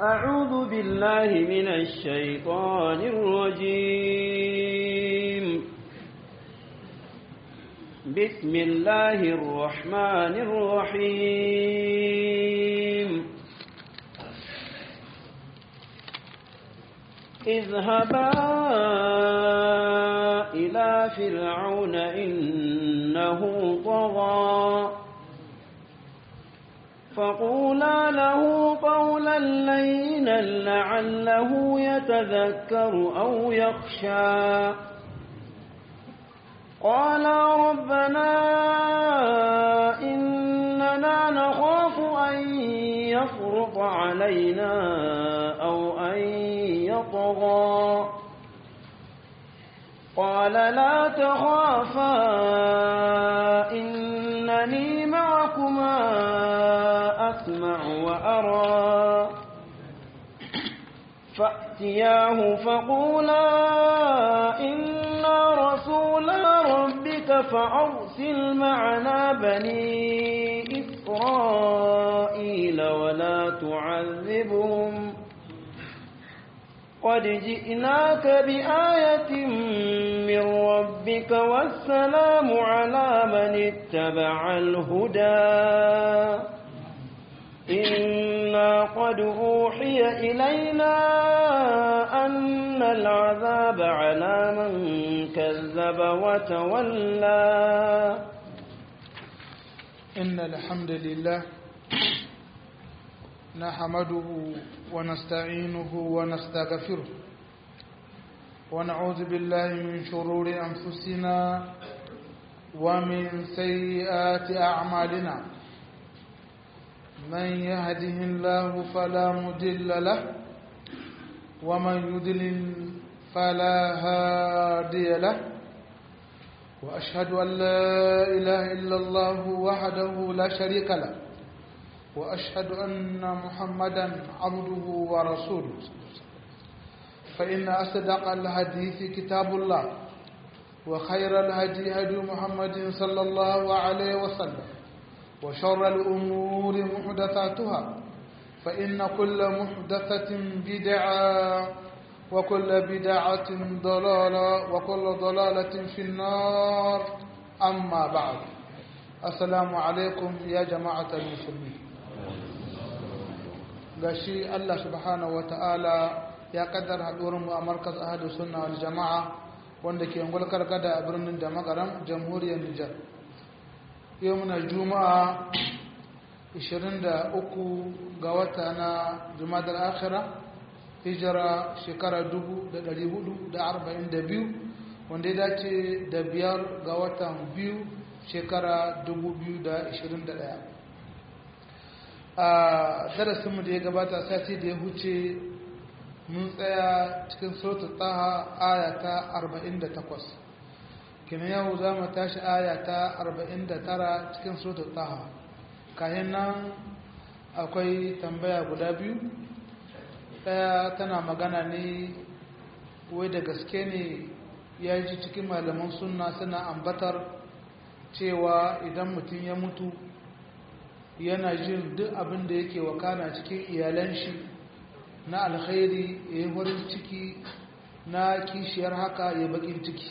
أعوذ بالله من الشيطان الرجيم بسم الله الرحمن الرحيم اذهبا إلى فرعون إنه طغى فقولا له قولا لينا لعله يتذكر أو يخشى قالا ربنا إننا نخاف أن يفرط علينا أو أن يطغى قال لا تخافا إنني معكما أسمع وأرى فأتياه فقولا إنا رسولا ربك فأرسل معنا بني إسرائيل ولا تعذبهم قد جئناك بآية من ربك والسلام على من اتبع الهدى إنا قد أوحي إلينا أن العذاب على من كذب وتولى إن الحمد لله نحمده ونستعينه ونستغفره ونعوذ بالله من شرور أنفسنا ومن سيئات أعمالنا من يهده الله فلا مضل له ومن يضلل فلا هادي له وأشهد أن لا إله إلا الله وحده لا شريك له وأشهد أن محمدا عبده ورسوله فإن أصدق الحديث كتاب الله وخير الهدي هدي محمد صلى الله عليه وسلم وشر الأمور محدثاتها فإن كل محدثة بدعة وكل بدعة ضلالة وكل ضلالة في النار أما بعد السلام عليكم يا جماعة المسلمين gashi Allah subhanahu ta'ala ya kaddar haɗuwar mu a markaz ahadu sunna wal jama'a wanda ke ngulkar kada a birnin da magaram jamhuriyar Nijar yau muna juma'a 23 ga wata na jumadar akhira hijira shekara 1442 wanda ya dace da biyar ga watan biyu shekara 2021 a darasinmu da ya gabata sati da ya huce mun tsaya cikin sautu taha aya ta 48 kina yau za mu tashi aya ta 49 cikin sautu taha kayan nan akwai tambaya guda biyu ɗaya tana magana ne wai da gaske ne ya ji cikin malaman sunna suna ambatar cewa idan mutum ya mutu yana jin duk abin da yake wakana cikin iyalan shi na alkhairi ya yi wurin ciki na kishiyar haka ya bakin ciki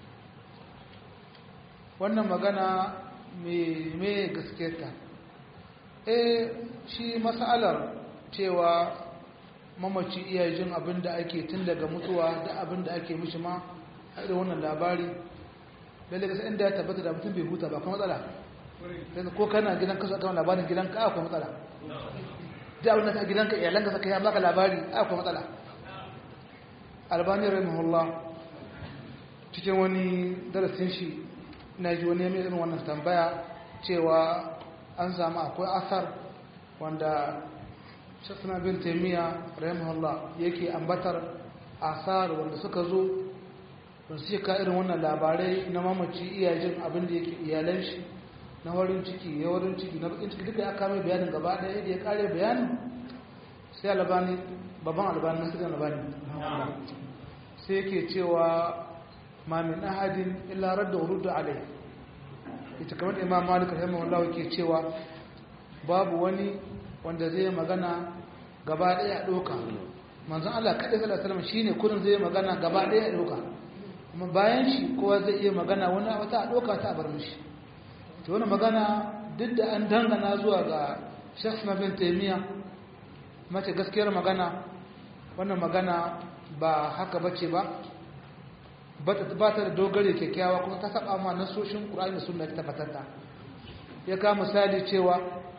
wannan magana mai gaske ta eh shi matsalar cewa mamaci iya jin abin da ake tun daga mutuwa da abin da ake mishi ma a irin wannan labari lalle gasa inda ya tabbata da mutum bai huta ba kuma matsala ko kana gidan kasu aka labarin gidan ka akwai matsala da abin da ka gidan ka iyalan ka saka ya baka labari akwai matsala albani rahimahullah cikin wani darasin shi na ji wani mai irin wannan tambaya cewa an samu akwai asar wanda shafina bin taimiyya rahimahullah yake ambatar asar wanda suka zo don su ka irin wannan labarai na mamaci iyajin abin da yake iyalan shi na warin ciki ya warin ciki na bakin ciki duka ya kame bayanin gaba ɗaya yadda ya kare bayanin sai albani babban albani na suka albani sai yake cewa ma min ahadin illa radda uruddu alai ita kamar imam malik rahimahullah ke cewa babu wani wanda zai magana gaba ɗaya a ɗauka manzon Allah kaɗai sallallahu alaihi wasallam shine kurin zai magana gaba ɗaya a ɗauka kuma bayan shi kowa zai iya magana wani wata a ɗauka ta bar mishi to wani magana duk da an dangana zuwa ga Sheikh bin Taymiya mace gaskiyar magana wannan magana ba haka bace ba ba ta da dogare kyakkyawa kuma ta saba ma nasoshin Qur'ani da Sunna ta tabbatata ya ka misali cewa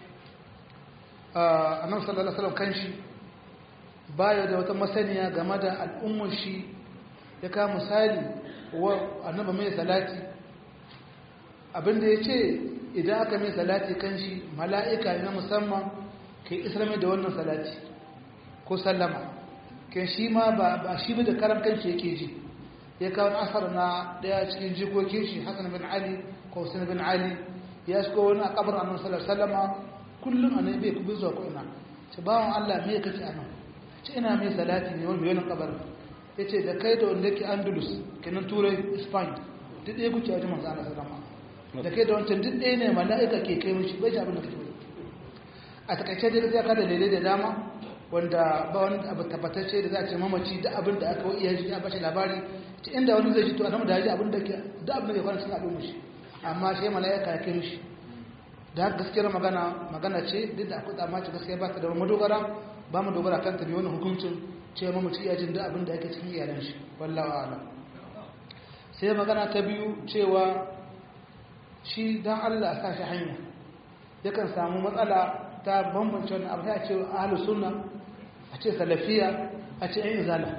annabi sallallahu alaihi wasallam kanshi baya da wata masaniya game da al'ummar shi ya ka misali wa annabi mai salati abinda ya ce idan aka mai salati kanshi mala'ika na musamman ke islami da wannan salati ko sallama kan shi ma ba shi da karan kanshi yake ji ya kawo asar na daya cikin jikokin shi hassan bin ali ko hussein bin ali ya shigo wani a kabar annabi sallallahu alaihi wasallam kullum annabi bai kubi zuwa ko ina ce bawon Allah me kace anan ce ina mai salati ne wani yayin kabar yace da kai da wanda yake Andalus kenan turai Spain duk ɗaya kuke wajen manzo Allah sallallahu alaihi da kai da wancan duk ɗaya ne mala'ika ke kai mishi bai ji abin da kake a takaice dai sai ka da lele da dama wanda ba wani abu tabbatacce da za a ce mamaci da abin da aka iya ji a bashi labari ta inda wani zai ji to annabi da ya ji abin da ke da abin da ke kwana cikin al'umma shi amma sai mala'ika ya kai mishi da gaskiyar magana magana ce duk da akwai tsammaci gaskiya ba ta da madogara ba mu dogara kan ta bi wani hukuncin ce mamaci iya jin da abin da ake cikin iyalan shi wallahi a'lam sai magana ta biyu cewa shi dan Allah sa shi hanya yakan samu matsala ta bambance wani abu ta ce ahlu sunna a ce salafiya a ce ayin izala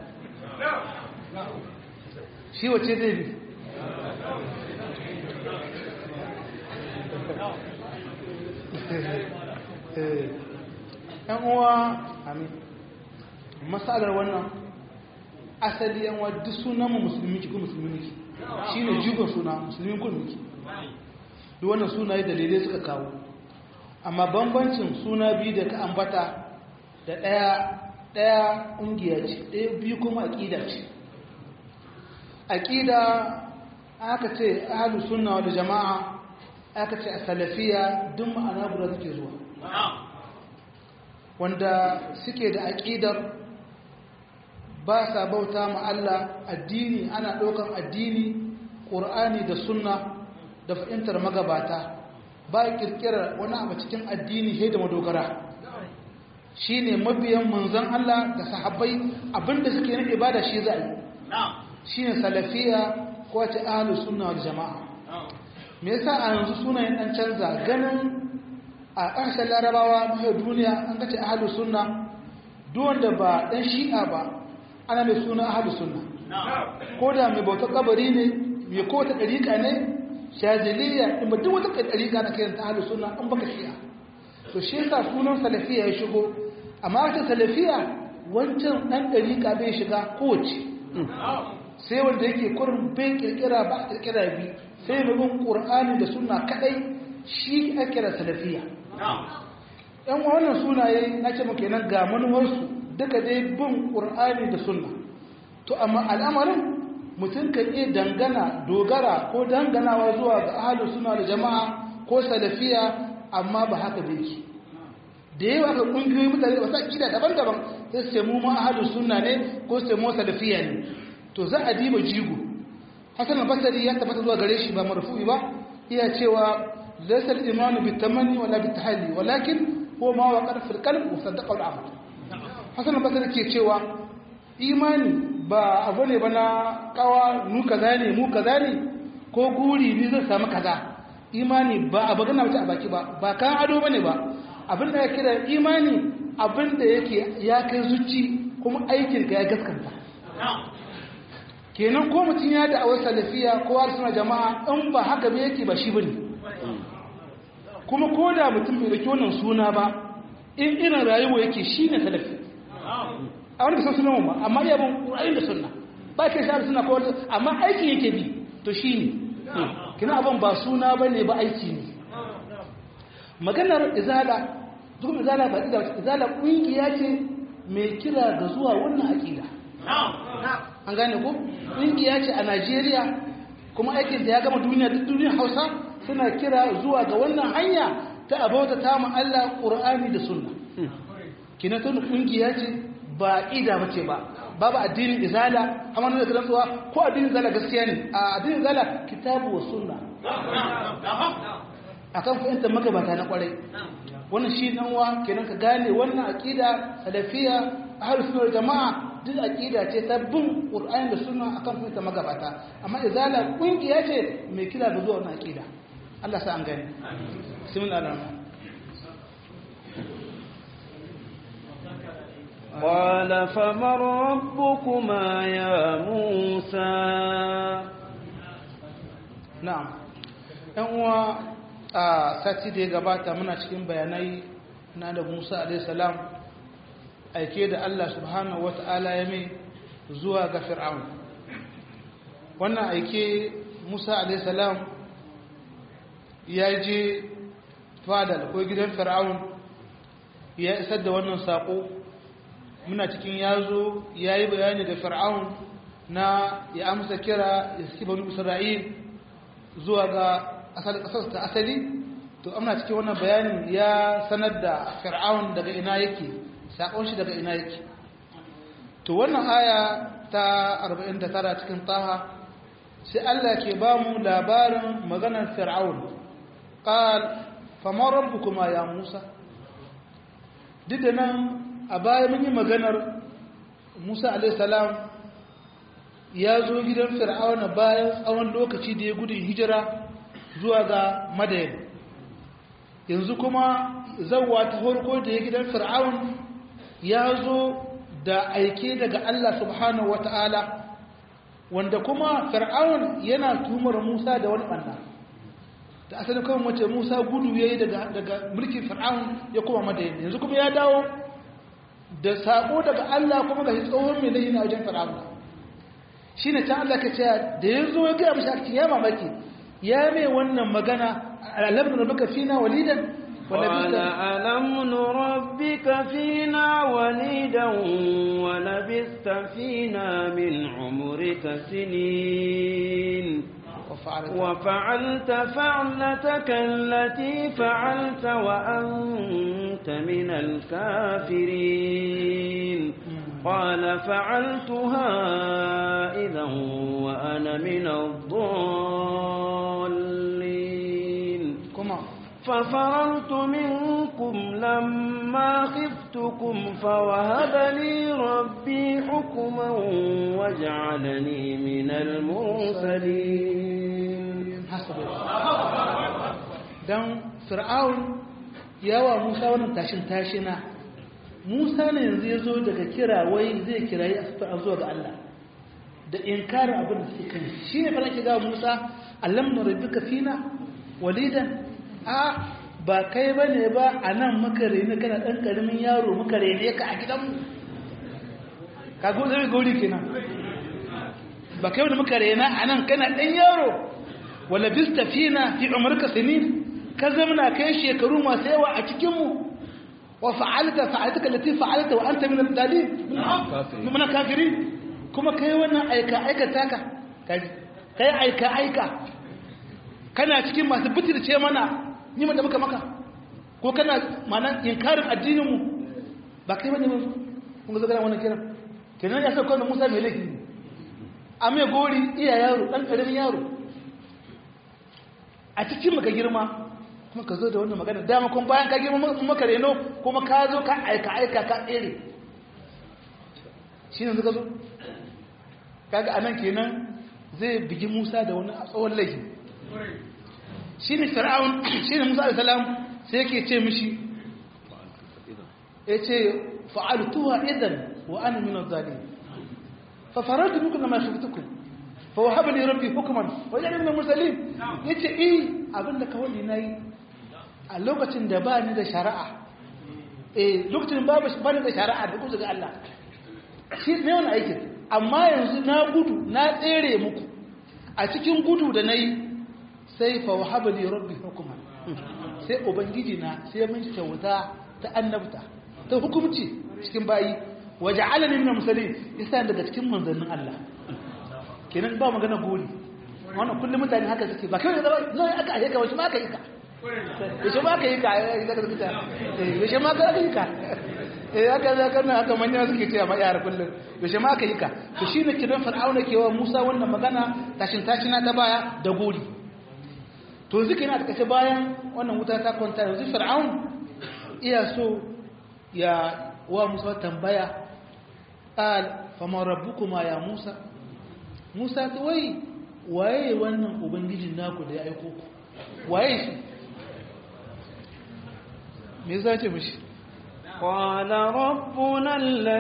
shi wace zai bi yan uwa amin masalar wannan asali yan wa duk sunan mu musulmi ki ko musulmi ki shine jigon suna musulmi ko miki duk wannan sunaye dalilai suka kawo amma bambancin suna biyu da ka ambata da ɗaya ɗaya ƙungiya ce ɗaya biyu kuma aƙida ce aƙida aka ce ahalu sunna wal jama'a aka ce a salafiya duk ma'ana guda suke zuwa wanda suke da aƙidar ba sa bauta ma Allah addini ana ɗaukar addini ƙur'ani da sunna da fahimtar magabata ba kirkirar wani abu cikin addini sai da madogara shi ne mabiyan manzan Allah da sahabbai abinda suke na ibada shi za a yi shi ne salafiya ko ce ahalus sunna wal jama'a me yasa a yanzu sunayen dan canza ganin a ƙarshen larabawa na duniya an gace ahalus sunna duk wanda ba dan shi'a ba ana mai suna ahalus sunna ko da mai bautar kabari ne mai kowace ɗariƙa ne shaziliya in ba duk wata ɗariƙa na kayan ta ahalus sunna an baka shi'a to shi yasa sunan salafiya ya shigo amma wata salafiya wancan ɗan ɗariƙa bai shiga kowace sai wanda yake kurin bai ƙirƙira ba a ƙirƙira bi sai mai bin ƙur'ani da suna kaɗai shi a kira salafiya ‘yan wannan sunaye na ce muke nan ga manuwarsu duka dai bin ƙur'ani da sunna to amma al'amarin mutum kan iya dangana dogara ko danganawa zuwa ga ahalin suna da jama'a ko salafiya amma ba haka bai ki da yawa ga ƙungiyoyi mutane da wasu akida daban-daban sai su mu ma ahalin suna ne ko su mu salafiya ne to za a diba jigo hasan al-basri ya tabbata zuwa gare shi ba marfu'i ba iya cewa laysa al-iman bi tamanni wala bi tahalli walakin huwa ma waqara fil qalb wa saddaqa al-amal hasan al-basri ke cewa imani ba abu ne ba na kawa mu kaza ne mu kaza ne ko guri ni zai samu kaza imani ba abu gana mace a baki ba ba kan ado bane ba abin da ya kira imani abin da yake ya kai zuci kuma aikin ka ya gaskanta kenan ko mutum ya da awar salafiya ko suna jama'a in ba haka ba yake ba shi bane kuma ko da mutum bai dauki wannan suna ba in irin rayuwa yake shine salafi a wani bisan sunan ba amma iya bin ƙura'in da sunna ba ke sha suna ko amma aiki yake bi to shi ne kina abin ba suna ba ne ba aiki ne maganar izala duk izala ba izala izala ƙungiya ce mai kira ga zuwa wannan aƙida an gane ko ƙungiya ce a najeriya kuma aikin da ya gama duniya duk duniyar hausa suna kira zuwa ga wannan hanya ta abauta ta Allah ƙur'ani da sunna kina tun kungiya ce ba ida bace ba babu addinin izala amma da rantsuwa ko addinin izala gaskiya ne a addinin izala kitabu wa sunna akan fahimta magabata na kwarai wannan shi dan wa kenan ka gane wannan aqida salafiya ahlus sunna wal jamaa duk aqida ce ta bin qur'ani da sunna akan fahimta magabata amma izala kungiya ce mai kira da zuwa wannan aqida Allah sa an gani bismillahir قال فمن ربكما يا موسى na'am ɗan uwa a sati da ya gabata muna cikin bayanai na da Musa alaihi salam aike da Allah subhanahu wata'ala ya mai zuwa ga Fir'aun wannan aike Musa alaihi salam ya je fadal ko gidan Fir'aun ya isar da wannan sako muna cikin yazo yayi bayani da Fir'aun na ya amsa kira ya saki banu Isra'il zuwa ga ƙasar ta asali to amna cikin wannan bayanin ya sanar da fir'aun daga ina yake sakon shi daga ina yake to wannan aya ta 49 cikin taha sai Allah ke ba mu labarin maganar fir'aun qal fama rabbukuma ya musa duk da nan a baya mun yi maganar musa alaihi salam ya zo gidan fir'auna bayan tsawon lokaci da ya gudun hijira zuwa ga madayin yanzu kuma zauwa ta farko da ya gidan fir'aun ya zo da aike daga Allah subhanahu wata'ala wanda kuma fir'aun yana tumar Musa da wani ɓanna da asalin kawai mace Musa gudu ya yi daga mulkin fir'aun ya kuma madayin yanzu kuma ya dawo da saƙo daga Allah kuma ga tsohon mai laihi na wajen fir'aun shi ne ta Allah ka ce da ya zo ya gaya mashi ake ya mamaki ya mai wannan magana alam nurabbika fina walidan قال ألم نربك فينا وليدا ولبثت فينا من عمرك سنين وفعلت فعلتك التي فعلت وأنت من الكافرين قال فعلتها إذا وأنا من الضالين ففررت منكم لما خفتكم فوهب لي ربي حكما وجعلني من المرسلين dan fir'aun yawa musa wannan tashin tashina musa ne yanzu ya zo daga kira wai zai kirayi a zuwa ga Allah da inkarin abin da suke kan shi ne fara ke gawa musa allam na rabbika fina walidan a ba kai ba ne ba a nan muka rene kana ɗan ƙaramin yaro muka rene ka a gidanmu ka go zai gori kenan ba kai wani muka rena a nan kana ɗan yaro wala bista fina fi umarka sinin ka zamana kai shekaru masu yawa a cikinmu wa fa'alta fa'alta kallati fa'alta wa anta min al-dalil min kafirin kuma kai wannan aika aika taka kai aika aika kana cikin masu bitirce mana ni da muka maka ko kana mana inkarin addinin mu ba kai bane mun kun ga zagara wannan kiran kenan ya sauka da Musa mai laifi a mai gori iya yaro dan karamin yaro a cikin maka girma kuma ka zo da wannan magana dama kun bayan ka girma maka reno kuma ka zo ka aika aika ka tsere shi ne suka zo kaga anan kenan zai bigi Musa da wani tsawon laifi shi ne fir'aun shi ne Musa salam sai yake ce mishi ya ce fa'altuwa idan wa ana min zalim fa faratu bikum ma shaftukum fa wahaba li rabbi hukman wa ja'ala min mursalin yace eh abinda kawai nayi a lokacin da ba ni da shari'a eh lokacin babu ba ni da shari'a da kuzu ga Allah shi ne wannan aikin amma yanzu na gudu na tsere muku a cikin gudu da nayi sai fa wahaba li rabbi hukman sai ubangiji na sai mun kyauta ta annabta ta hukumci cikin bayi waja'alani min musallin yasa daga cikin manzannin Allah kenan ba magana gori wannan kullum mutane haka suke ba kai da zai aka aika wasu ma aka yi ka yaushe ma ka yi ka yaushe ma ka yi ka eh haka za ka haka manya suke cewa ma yara kullum yaushe ma ka yi ka to shine kidan fir'auna ke wa Musa wannan magana tashin tashina ta baya da gori to yanzu kenan a takaice bayan wannan wuta ta kwanta yanzu fir'aun iya so ya wa Musa tambaya qal fama rabbukuma ya Musa Musa ta wai waye wannan ubangijin naku da ya aiko ku waye shi me yasa ce mishi قال ربنا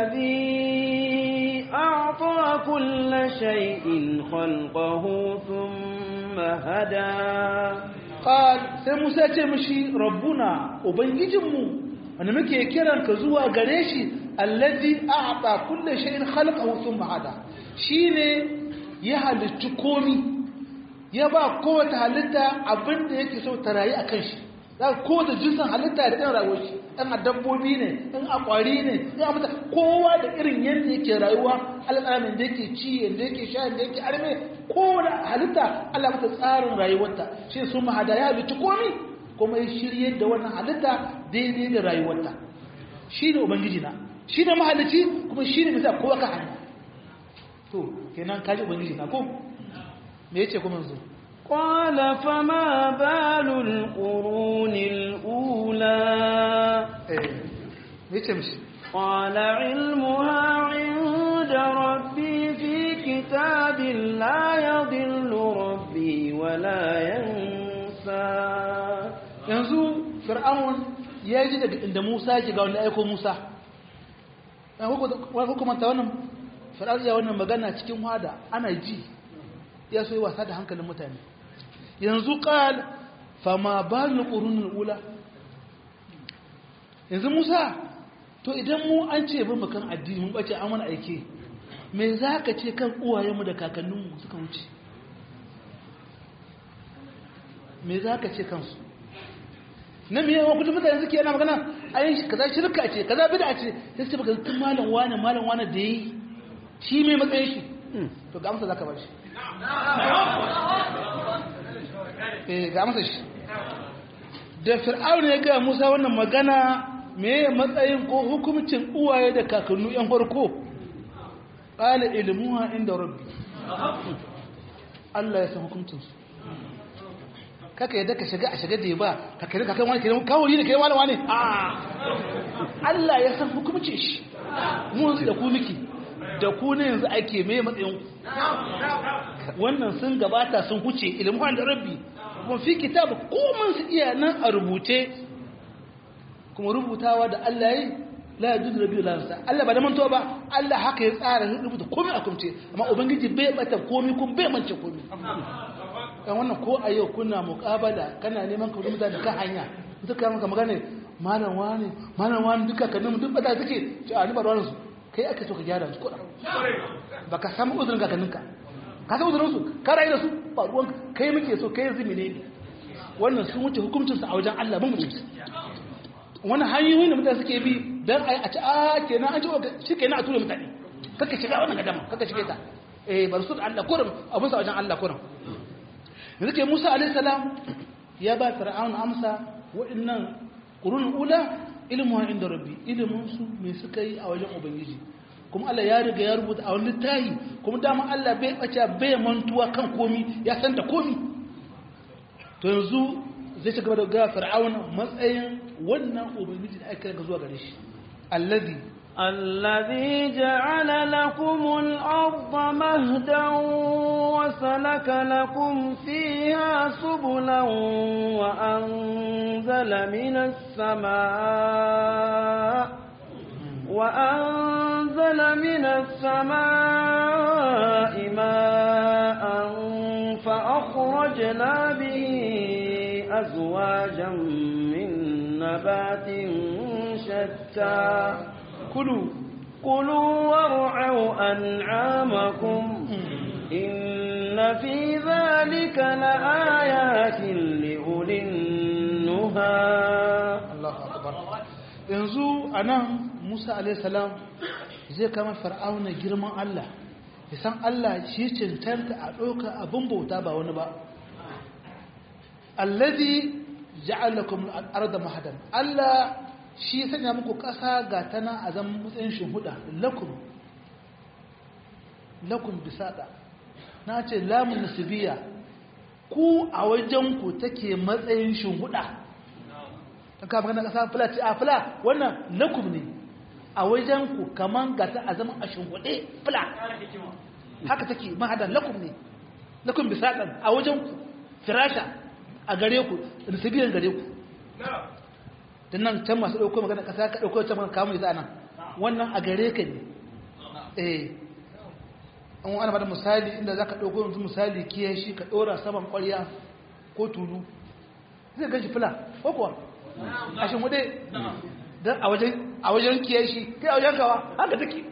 الذي أعطى كل شيء خلقه ثم هدى قال sai Musa ce mishi rabbuna ubangijinmu wanda muke kiran ka zuwa gare shi allazi a'ta kulli shay'in khalaqahu thumma hada shine ya halicci komi ya ba kowace halitta abinda yake so ta rayu akan shi za kowace jinsin halitta da ɗan rayuwar shi ɗan a dabbobi ne ɗan a ƙwari ne ɗan a mutane kowa da irin yadda yake rayuwa alƙalamin da yake ci yadda yake sha yadda yake arme kowane halitta Allah mata tsarin rayuwarta shi sun mahada ya halitta komi kuma ya shirye da wannan halitta daidai da rayuwarta shi ne ubangiji na shi ne mahalici kuma shi ne bisa kowa ka hanya to kenan kaji ubangiji na ko me yace kuma yanzu قال فما بال القرون الأولى قال علمها عند ربي في كتاب لا يضل ربي ولا ينسى yanzu fir'aun ya ji daga inda Musa ya ga wanda aiko Musa wani hukumanta wannan fir'aun ya wannan magana cikin wada ana ji ya so yi wasa da hankalin mutane yanzu ƙal fama ba ni ƙurunin ula yanzu musa to idan mu an ce bin kan addini mun ɓace an wani aike me za ka ce kan uwayenmu da kakanninmu suka wuce me za ka ce kansu na miyan wa kutu mutane suke yana magana a yin kaza shirka ce kaza bida ce sai su ce baka tun malam wane malam wane da yi shi mai matsayin shi to ga amsa za ka bar shi ga masa shi da fir'aun ya ga musa wannan magana me matsayin ko hukumcin uwaye da kakannu yan farko qala ilmuha inda rabbi Allah ya san hukuncin su kaka yadda ka shiga a shiga da ba ka kare kakan wani kenan kawuri ne kai malama ne a Allah ya san hukumcin shi mu da ku miki da ku ne yanzu ake me matsayin wannan sun gabata sun huce ilmuhan da rabbi kuma fi kitab komai su iya nan a rubuce kuma rubutawa da Allah yi la yajuzu rabbi la yansa Allah ba da mantuwa ba Allah haka ya tsara rubuta komai a kumce amma ubangiji bai bata komai kuma bai mance komai kan wannan ko a yau kuna muqabala kana neman ka rubuta da ka hanya duka maka magana malam wani malam wani duka kanin duk bata suke ci a ni ba ruwan su kai aka so ka gyara su kuɗa ba ka samu uzurin kakanninka ka san uzurin su ka rayu da su ba ruwan kai muke so kai zumi ne wannan sun wuce hukuncinsu a wajen Allah mun mutunci wani hanyoyin da mutane suke bi don a ci a kenan an ci shi kenan a tura mutane kaka shiga wannan gadama kaka shige ta eh bar su da Allah kurum abin sa wajen Allah kurum yanzu ke Musa alaihi salam ya ba Fir'aun amsa wa'annan qurun ula ilmu inda rabbi ilmun su me suka yi a wajen ubangiji kuma Allah ya riga ya rubuta a wani littafi kuma dama Allah bai bace bai mantuwa kan komi ya san da komi to yanzu zai ci gaba da ga fir'auna matsayin wannan ubangiji da aka ga zuwa gare shi allazi الذي جعل لكم الأرض مهدا وسلك لكم فيها سبلا وأنزل من السماء وأنزل من السماء ماء فأخرجنا به أزواجا من نبات شتى كلوا كلوا وارعوا أنعامكم إن في ذلك لآيات لأولي النهى الله أكبر yanzu a nan musa alaihissalam zai kama fir'auna girman allah ya san allah shi cancanta a ɗauka abin bauta ba wani ba allazi ja'alakum al-arda mahadan Allah shi sanya muku ƙasa ga tana a zaman matsayin shuhuda lakum lakum bisada na ce lamun nasibiya ku a wajen ku take matsayin shuhuda ta kama ganin ƙasa fula ce a fula wannan lakum ne a wajen ku kaman ga ta a zaman a shuhude fula haka take mahadan lakum ne lakum bisadan a wajen ku firasha a gare ku nasibiyan gare ku don nan can masu ɗauko magana ƙasa ka ɗauko can magana kamun nan wannan a gare ka ne eh an wani bada misali inda za ka ɗauko yanzu misali kiyan shi ka ɗora saman ƙwarya ko tulu zai gan shi fila ko kuwa a shi wuɗe don a wajen kiyan shi kai a wajen kawa haka take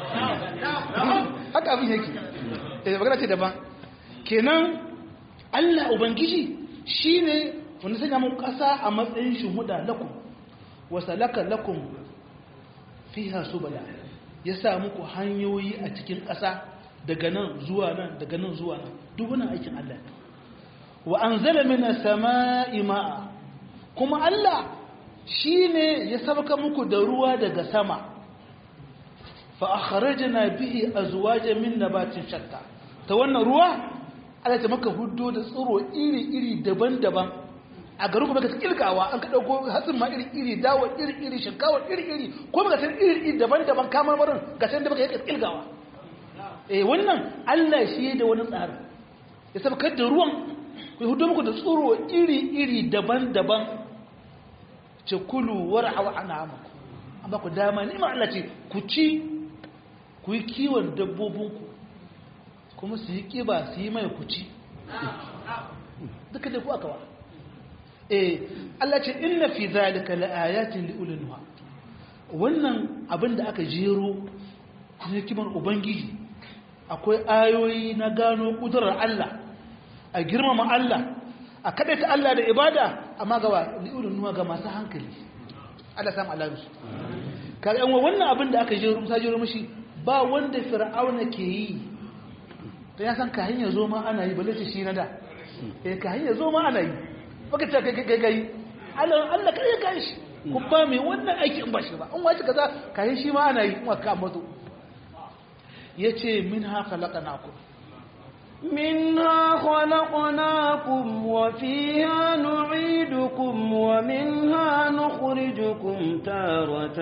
haka abin yake eh magana ce daban kenan Allah Ubangiji shi ne wanda sanya mun ƙasa a matsayin shuhuda lakum wasalaka lakum fiha subala ya sa muku hanyoyi a cikin ƙasa daga nan zuwa nan daga nan zuwa nan duk wannan aikin Allah wa anzala minas samaa'i ma'a kuma Allah shine ya sabaka muku da ruwa daga sama fa akhrajna bihi azwajan min nabatin shatta ta wannan ruwa Allah ta maka huddo da tsiro iri-iri daban-daban a garin kuma ka kilkawa an ka dauko hatsin ma iri-iri dawo iri-iri shinkawa iri-iri ko baka san iri-iri daban-daban kamar marin ga san da baka yi kilkawa eh wannan Allah shi da wani tsari ya sabakar da ruwan ku hudo muku da tsiro iri-iri daban-daban ce kulu war'aw an'amakum amma ku dama ni ma Allah ce ku ci ku yi kiwon dabbobinku kuma su yi kiba su yi mai ku ci duka da ku aka wa eh Allah ce inna fi zalika laayatin liulil nuha wannan abin da aka jero ne kiman ubangiji akwai ayoyi na gano kudurar Allah a girmama Allah a ta Allah da ibada amma ga liulil nuha ga masu hankali Allah samu Allah su kaga yan wannan abin da aka jero musa jero mishi ba wanda fir'auna ke yi ta ya san ka hanyar zo ma ana yi balle shi na da eh ka hanyar zo ma ana yi baka ta kai kai kai Allah Allah kai kai shi kun ba mai wannan aiki in ba shi ba in wace kaza kai shi ma ana yi kuma ka mazo yace minha khalaqnakum منها خلقناكم وفيها نعيدكم ومنها نخرجكم تارة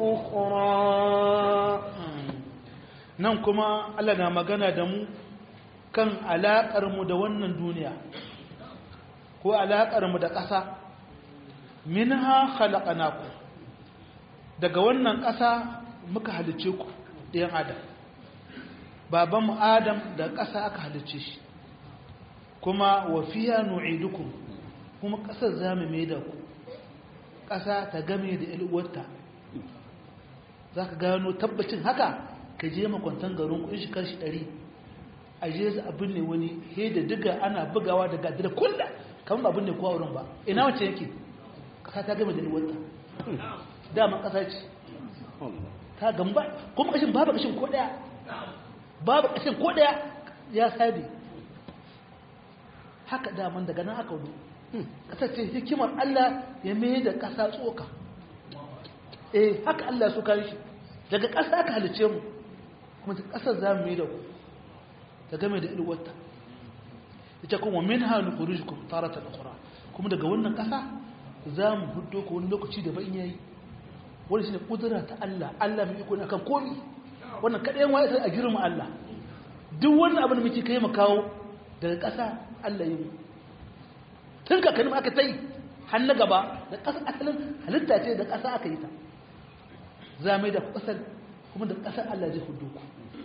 أخرى nan kuma Allah na magana da mu kan alaƙar mu da wannan duniya ko alaƙar mu da ƙasa minha khalaqnakum daga wannan ƙasa muka halice ku ɗayan adam baban mu adam da ƙasa aka halice shi kuma wa fiya nu'idukum kuma ƙasar zamu mai da ku ƙasa ta game da ilwarta za ka gano tabbacin haka ka je makwantan garin kun shi kashi ɗari a je su abin ne wani he da diga ana bugawa da gadi da kulla kamar abin ne kowa wurin ba ina wacce yake ƙasa ta game da ilwarta dama ƙasa ce ta gamba kuma kashin babu kashin ko ɗaya babu kashin ko ɗaya ya sabi haka daman daga nan aka wudu ƙasar ce hikimar Allah ya mai da ƙasa tsoka eh haka Allah su kan shi daga ƙasa aka halice mu kuma ta ƙasar za mu yi da ku ta game da ilwata ita kuma min hannu kurijikun tarata da kura kuma daga wannan ƙasa za mu hudo ku wani lokaci da ban yayi wani shi ne ƙudura ta Allah Allah mai iko ne akan komi wannan kaɗai yan wa'ita a girma Allah duk wannan abin da muke kai mu kawo daga ƙasa Allah yi mu tun kakannin aka ta yi har na gaba da ƙasa asalin halitta ce da ƙasa aka yi ta za mai da ƙasar kuma da ƙasar Allah zai hudu ku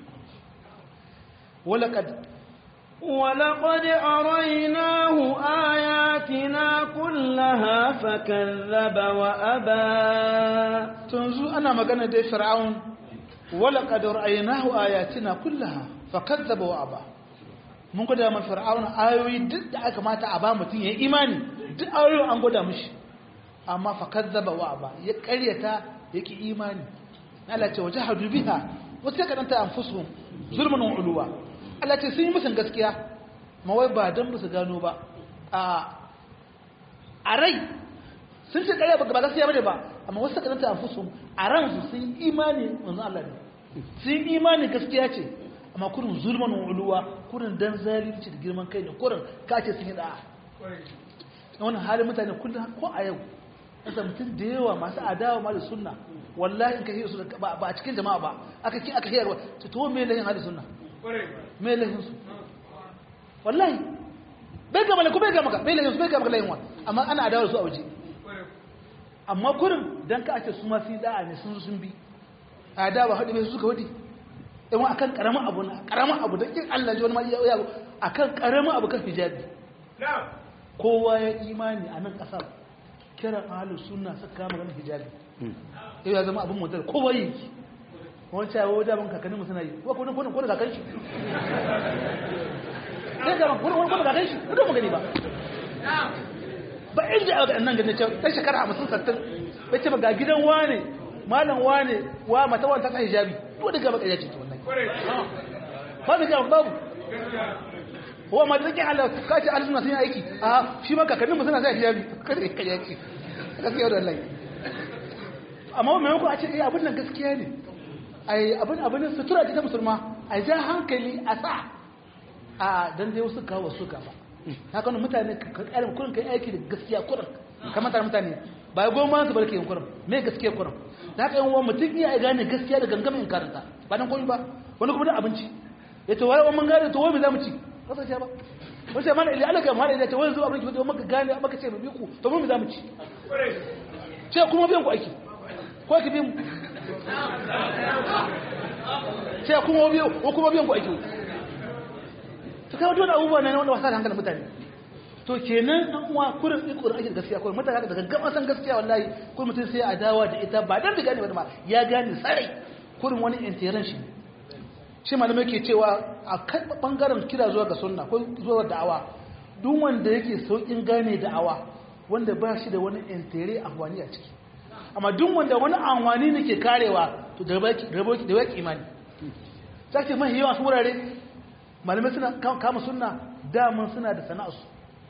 walaƙad ولقد أريناه آياتنا كلها فكذب وأبى تنزو أنا مغانا دي فرعون ولقد رأيناه آياتنا كلها فكذب وأبى mun gwada ma fir'auna ayoyi duk da aka mata a ba mutum ya yi imani duk ayoyi an gwada mishi amma fa kazzaba wa aba ya karyata yake imani Allah ce waje hadu biha wasu ya karanta anfusuhum zulmun wa uluwa Allah ce sun yi musun gaskiya ma wai ba dan musu gano ba a a rai sun ce ƙarya ba gaskiya bane ba amma wasu karanta a fusu a ransu sun imani manzo Allah ne sun imani gaskiya ce amma kurin zulman uluwa kurin dan zalunci da girman kai ne kurin kace sun yi da'a wannan halin mutane kullum ko a yau kasa mutum da yawa masu adawa ma da sunna wallahi in ka hiyar su ba a cikin jama'a ba aka ki aka hiyarwa ta to me lahin halin sunna me lahin su wallahi bai ga malaka bai ga maka bai lahin su bai ga maka lahin wa amma ana adawa su a waje amma kurin dan ka ake su ma fi da'a ne sun sun bi adawa hadu bai su suka wadi in wa akan karamin abu na karamin abu da kin Allah ji wani ma iya akan karamin abu kan hijabi kowa ya imani a nan kasar kiran ahalus sunna suka kama ganin hijabi yau ya zama abin mutar kowa yi ki wani cewa wadda ban kakannin mu suna yi wa kodin kodin kodin kakan shi sai ga kodin kodin kakan shi kodin magani ba ba inda aka nan ganin cewa ɗan shekara hamsin sattin bai ce ba ga gidan wane malam wane wa mata wani ta sa hijabi to da gaba ƙarya ce to wannan ba da gaba babu wa ma da zake Allah ka ce Allah sun yi aiki a shi ma kakannin mu suna sa hijabi kada ka yaki gaskiya da Allah amma mai maimakon a ce eh abin nan gaskiya ne ai abin abin sutura ce ta musulma a ja hankali a sa a dan dai wasu kawo su ka ba haka nan mutane ka karin kurin kai aiki da gaskiya kurin kamar tare mutane ba ya goma su barke yin kurin me gaskiya kurin da haka yan uwa mutum iya gane gaskiya da gangamin karanta ba dan koyi ba wani kuma da abinci ya to wai mun gane to wai me zamu ci kasance ba wace mana ili alaka mana ili ta wani zuwa abinci wadda maka gane maka ce mabi ku to mun za mu ci ce kuma biyan ku aiki ko ki bi mu ce kuma biyan ko kuma biyan ku aiki to kai wannan abubuwa ne wanda wasa da hankalin mutane to kenan an uwa kurin din kurin ake gaskiya kurin mutane haka daga gaba san gaskiya wallahi kurin mutum sai a dawa da ita ba dan da gane ba ma ya gane sarai kurin wani intiran shi shi malamai ke cewa a kan bangaren kira zuwa ga sunna ko zuwa da'awa duk wanda yake saukin gane da'awa wanda ba shi da wani intere amfani a ciki amma duk wanda wani amfani ne ke karewa to da baki da baki da baki imani sake mai yawa su wurare malamai suna kama sunna daman suna da sana'arsu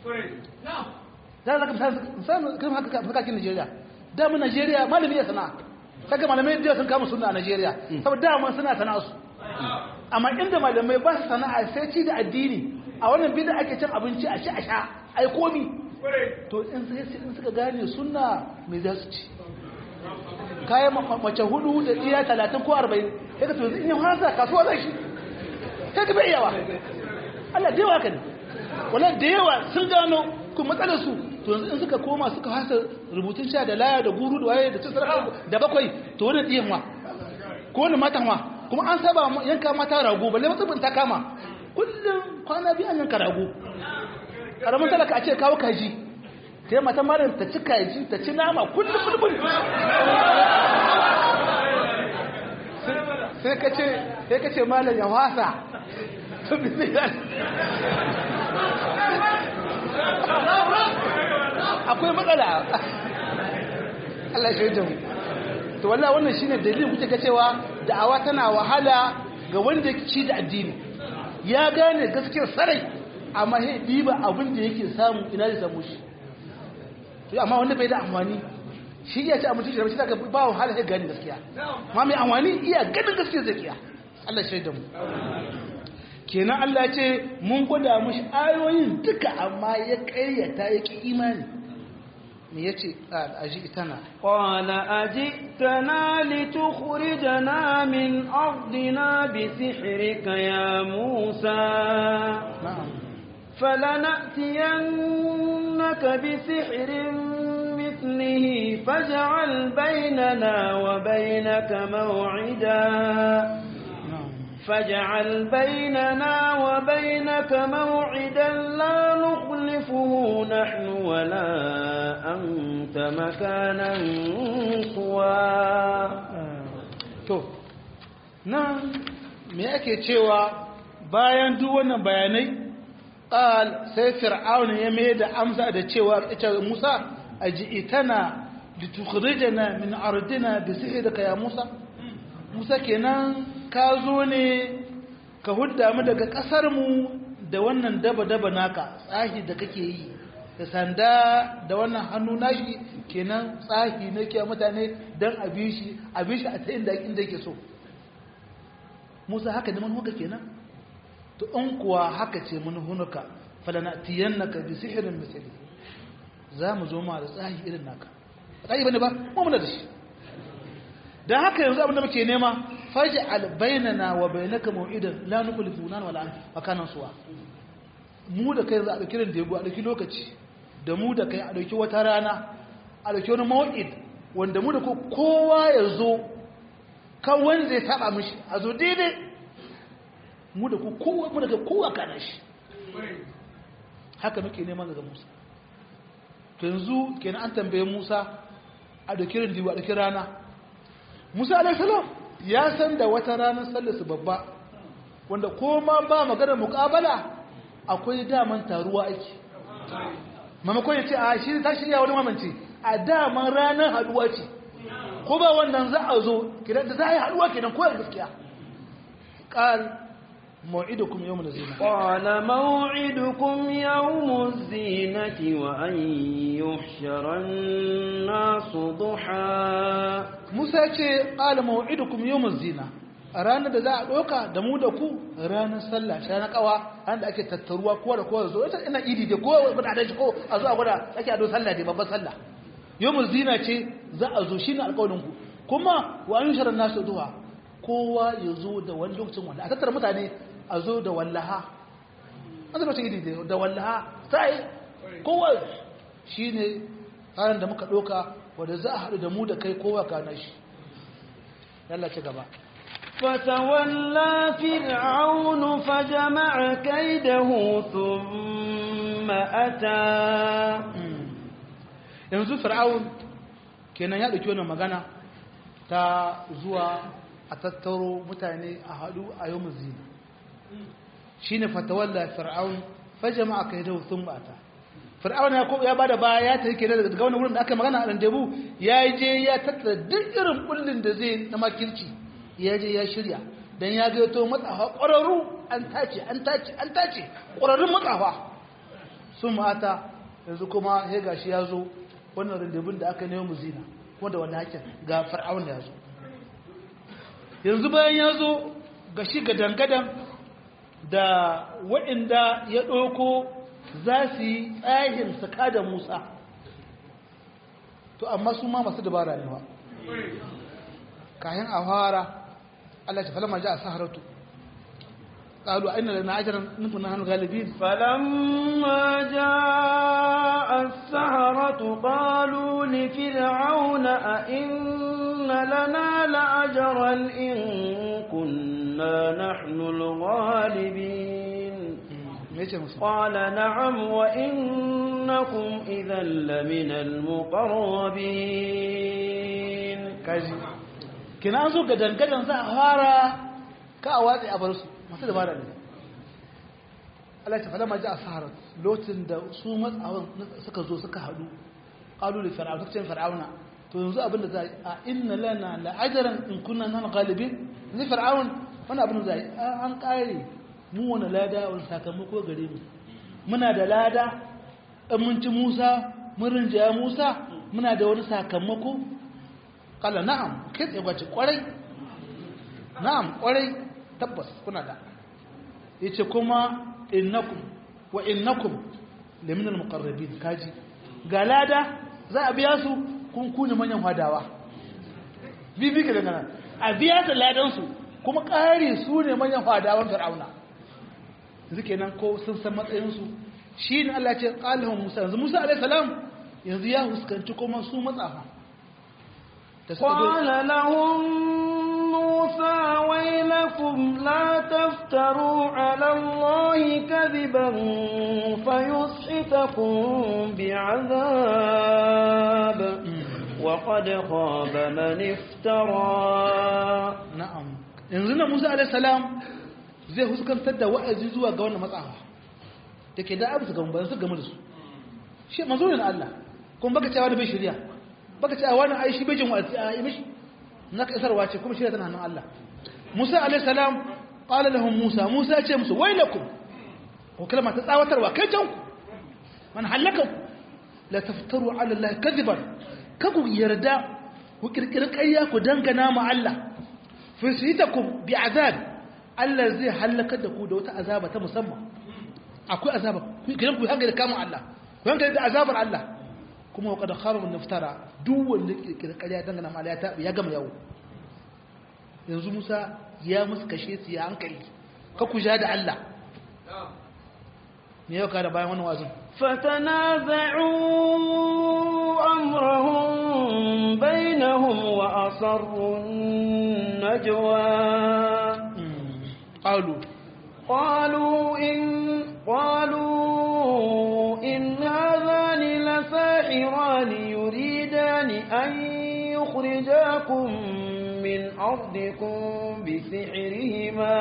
da zaka misali kan haka haka kin Najeriya daman Najeriya malami ya sana'a kaga malamai da sun kama sunna a Najeriya saboda daman suna sana'arsu amma inda malamai ba su sana'a sai ci da addini a wannan bida ake cin abinci a ci a sha ai komi to in suka gane sunna mai za su ci kayan mace hudu da iya talatin ko arba'in ya ka to in yi hasa kasuwa zai shi sai ka bai yawa Allah da yawa ka ne wala da yawa sun gano kuma matsalar su to yanzu in suka koma suka hasa rubutun sha da laya da guru da waye da cin da bakwai to wani ɗiyan wa ko wani matan wa kuma an saba yanka mata rago balle matsubin ta kama kullum kwana biyu an yanka rago karamin talaka a ce kawo kaji ta yi mata marar ta ci kaji ta ci nama kullum bulbul sai ka ce sai ka ce malam ya wasa akwai matsala Allah shi da mu to wallahi wannan shine dalilin kuke ga cewa da'awa tana wahala ga wanda ci da addini ya gane gaskiyar sarai amma sai diba abin da yake samu ina zai samu shi to amma wanda bai da amfani shi ya ci abinci da shi daga ba wahala sai gane gaskiya amma mai amfani iya ganin gaskiyar zakiya Allah shi da mu kenan Allah ya ce mun gwada mushi ayoyin duka amma ya kayyata ya ki imani me yace ajitana qala ajitana litukhrijana min ardina bi sihrika ya musa na'am فلنأتينك بسحر مثله فاجعل بيننا وبينك موعدا na'am فاجعل بيننا وبينك موعدا لا نخلفه نحن ولا أنت مكانا سوى to nan me ake cewa bayan duk wannan bayanai qal sai fir'aun ya mai da amsa da cewa ita Musa aji'tana litukhrijana min ardina bi sihrika ya Musa Musa kenan ka zo ne ka hudda mu daga kasar mu da wannan daba daba naka tsahi da kake yi da sanda da wannan hannu nashi kenan tsahi na ke mutane don a bi shi a bi shi a ta inda inda yake so musa haka ne manuka kenan to in kuwa haka ce manuhunuka falanatiyannaka bi sihirin misali za mu zo ma da tsahi irin naka tsahi bane ba mu muna da shi dan haka yanzu abin da muke nema faj'al bainana wa bainaka maw'idan la nukhlifu nan wala an makanan suwa mu da kai za a dauki da yego a dauki lokaci da mu da kai a dauki wata rana a dauki wani maw'id wanda mu da kowa ya zo kan wanda zai taba mishi a zo daidai mu da kowa mu da kai kowa kana shi haka muke neman daga Musa to yanzu kenan an tambaye Musa a dauki rindiwa a dauki rana Musa alaihi salam ya san da wata ranar sallarsu babba wanda ko ma ba maganar muƙabala akwai daman taruwa ake mamakon ya ce a shi ta shirya wani mamance a daman ranar haduwa ce ko ba wannan za a zo kidan da za a yi haduwa kenan ko gaskiya qal موعدكم يوم الزينة قال موعدكم يوم الزينة وأن يحشر الناس ضحى موسى ce قال موعدكم يوم الزينة a ranar da za a ɗauka da mu da ku ranar sallah shi na kawa an da ake tattaruwa kowa da kowa zo ita ina idi da kowa gwada da shi ko a zo a gwada ake ado sallah da babban sallah yawmul zina ce za a zo shine alƙawarin ku kuma wa an yushara nasu duha kowa ya zo da wani lokacin wanda a tattara mutane a zo da wallaha an zama cikin idi da wallaha sai kowa shi ne ranar da muka ɗauka wadda za a haɗu da mu da kai kowa ka na shi yalla ci gaba فتولى فرعون فجمع كيده ثم أتى yanzu fir'aun kenan ya ɗauki wannan magana ta zuwa a tattaro mutane a haɗu a yau zina shi ne fatawalla fir'aun fajama aka yi da sun bata fir'aun ya ba da baya ya ta yake daga wani wurin da aka magana a randebu ya je ya tattara duk irin kullum da zai na makirci ya je ya shirya don ya ga to matsafa ƙwararru an tace an tace an tace ƙwararrun matsafa sun mata yanzu kuma ya gashi ya zo wannan randebun da aka nemo zina wanda wanda hakin ga fir'aun ya zo yanzu bayan ya zo ga shi gadangadan da waɗanda ya ɗauko za su yi tsahin saka da musa to amma su ma masu dabara ne ba kayan a fara Allah ta falama ji a saharatu قالوا أين لنا أجرا نكون نحن غالبين فلما جاء السحرة قالوا لفرعون أئن لنا لأجرا إن كنا نحن الغالبين قال نعم وإنكم إذا لمن المقربين كاجي كنا أنزو قدن قدن سأهارا كأواتي أبرسو masu dabara ne Allah ta falama ji a saharar lotin da su matsawan suka zo suka haɗu ƙalu da fir'auna suka ce fir'auna to yanzu abin da za a inna lana la'ajaran in kunna nan galibin yanzu fir'aun wani abin da za an ƙare mu wani lada wani sakamako gare mu muna da lada ɗan mun ci musa mun rinjaya musa muna da wani sakamako kala na'am kai tsaye gwace kwarai na'am kwarai tabbas kuna da yace kuma innakum wa innakum lamin almuqarrabin kaji ga lada za a biya su kun kuni manyan hadawa bibi ka dangana a biya da ladan su kuma ƙari su ne manyan hadawan fir'auna yanzu kenan ko sun san matsayin su shi ne Allah ce qalahum Musa yanzu Musa alaihi salam yanzu ya huskanci kuma su matsafa قال لهم موسى ويلكم لا تفتروا على الله كذبا فيسحتكم بعذاب وقد خاب من افترى na'am yanzu na Musa alaihi salam zai huskantar da wa'azi zuwa ga wannan matsafa dake da abu su gamu ba su gamu da su shi manzo ne na Allah kuma baka cewa da bai shirya baka cewa wani ai shi bai jin wa'azi a yi mishi naka isarwa ce kuma shirya tana hannun Allah Musa alaihi salam qala lahum Musa Musa ya ce musu wailakum ko kalma ta tsawatarwa kai can ku man halaka la taftaru ala Allah kadiban ka ku yarda ku kirkiri ƙarya ku dangana ma Allah fi sitakum bi azab Allah zai halaka da ku da wata azaba ta musamman akwai azaba ku kiran ku hankali kama Allah ku hankali da azabar Allah kuma wa qad khaba min naftara duk wanda kirkiri ƙarya dangana ma Allah ya tabi ya gama yawo yanzu Musa ya musu kashe su ya hankali ka ku ja da Allah me yau ka da bayan wannan wazin فتنازعوا أمرهم بينهم وأصروا النجوى قالوا قالوا إن قالوا إن هذان لساحران يريدان أن يخرجاكم من أرضكم بسحرهما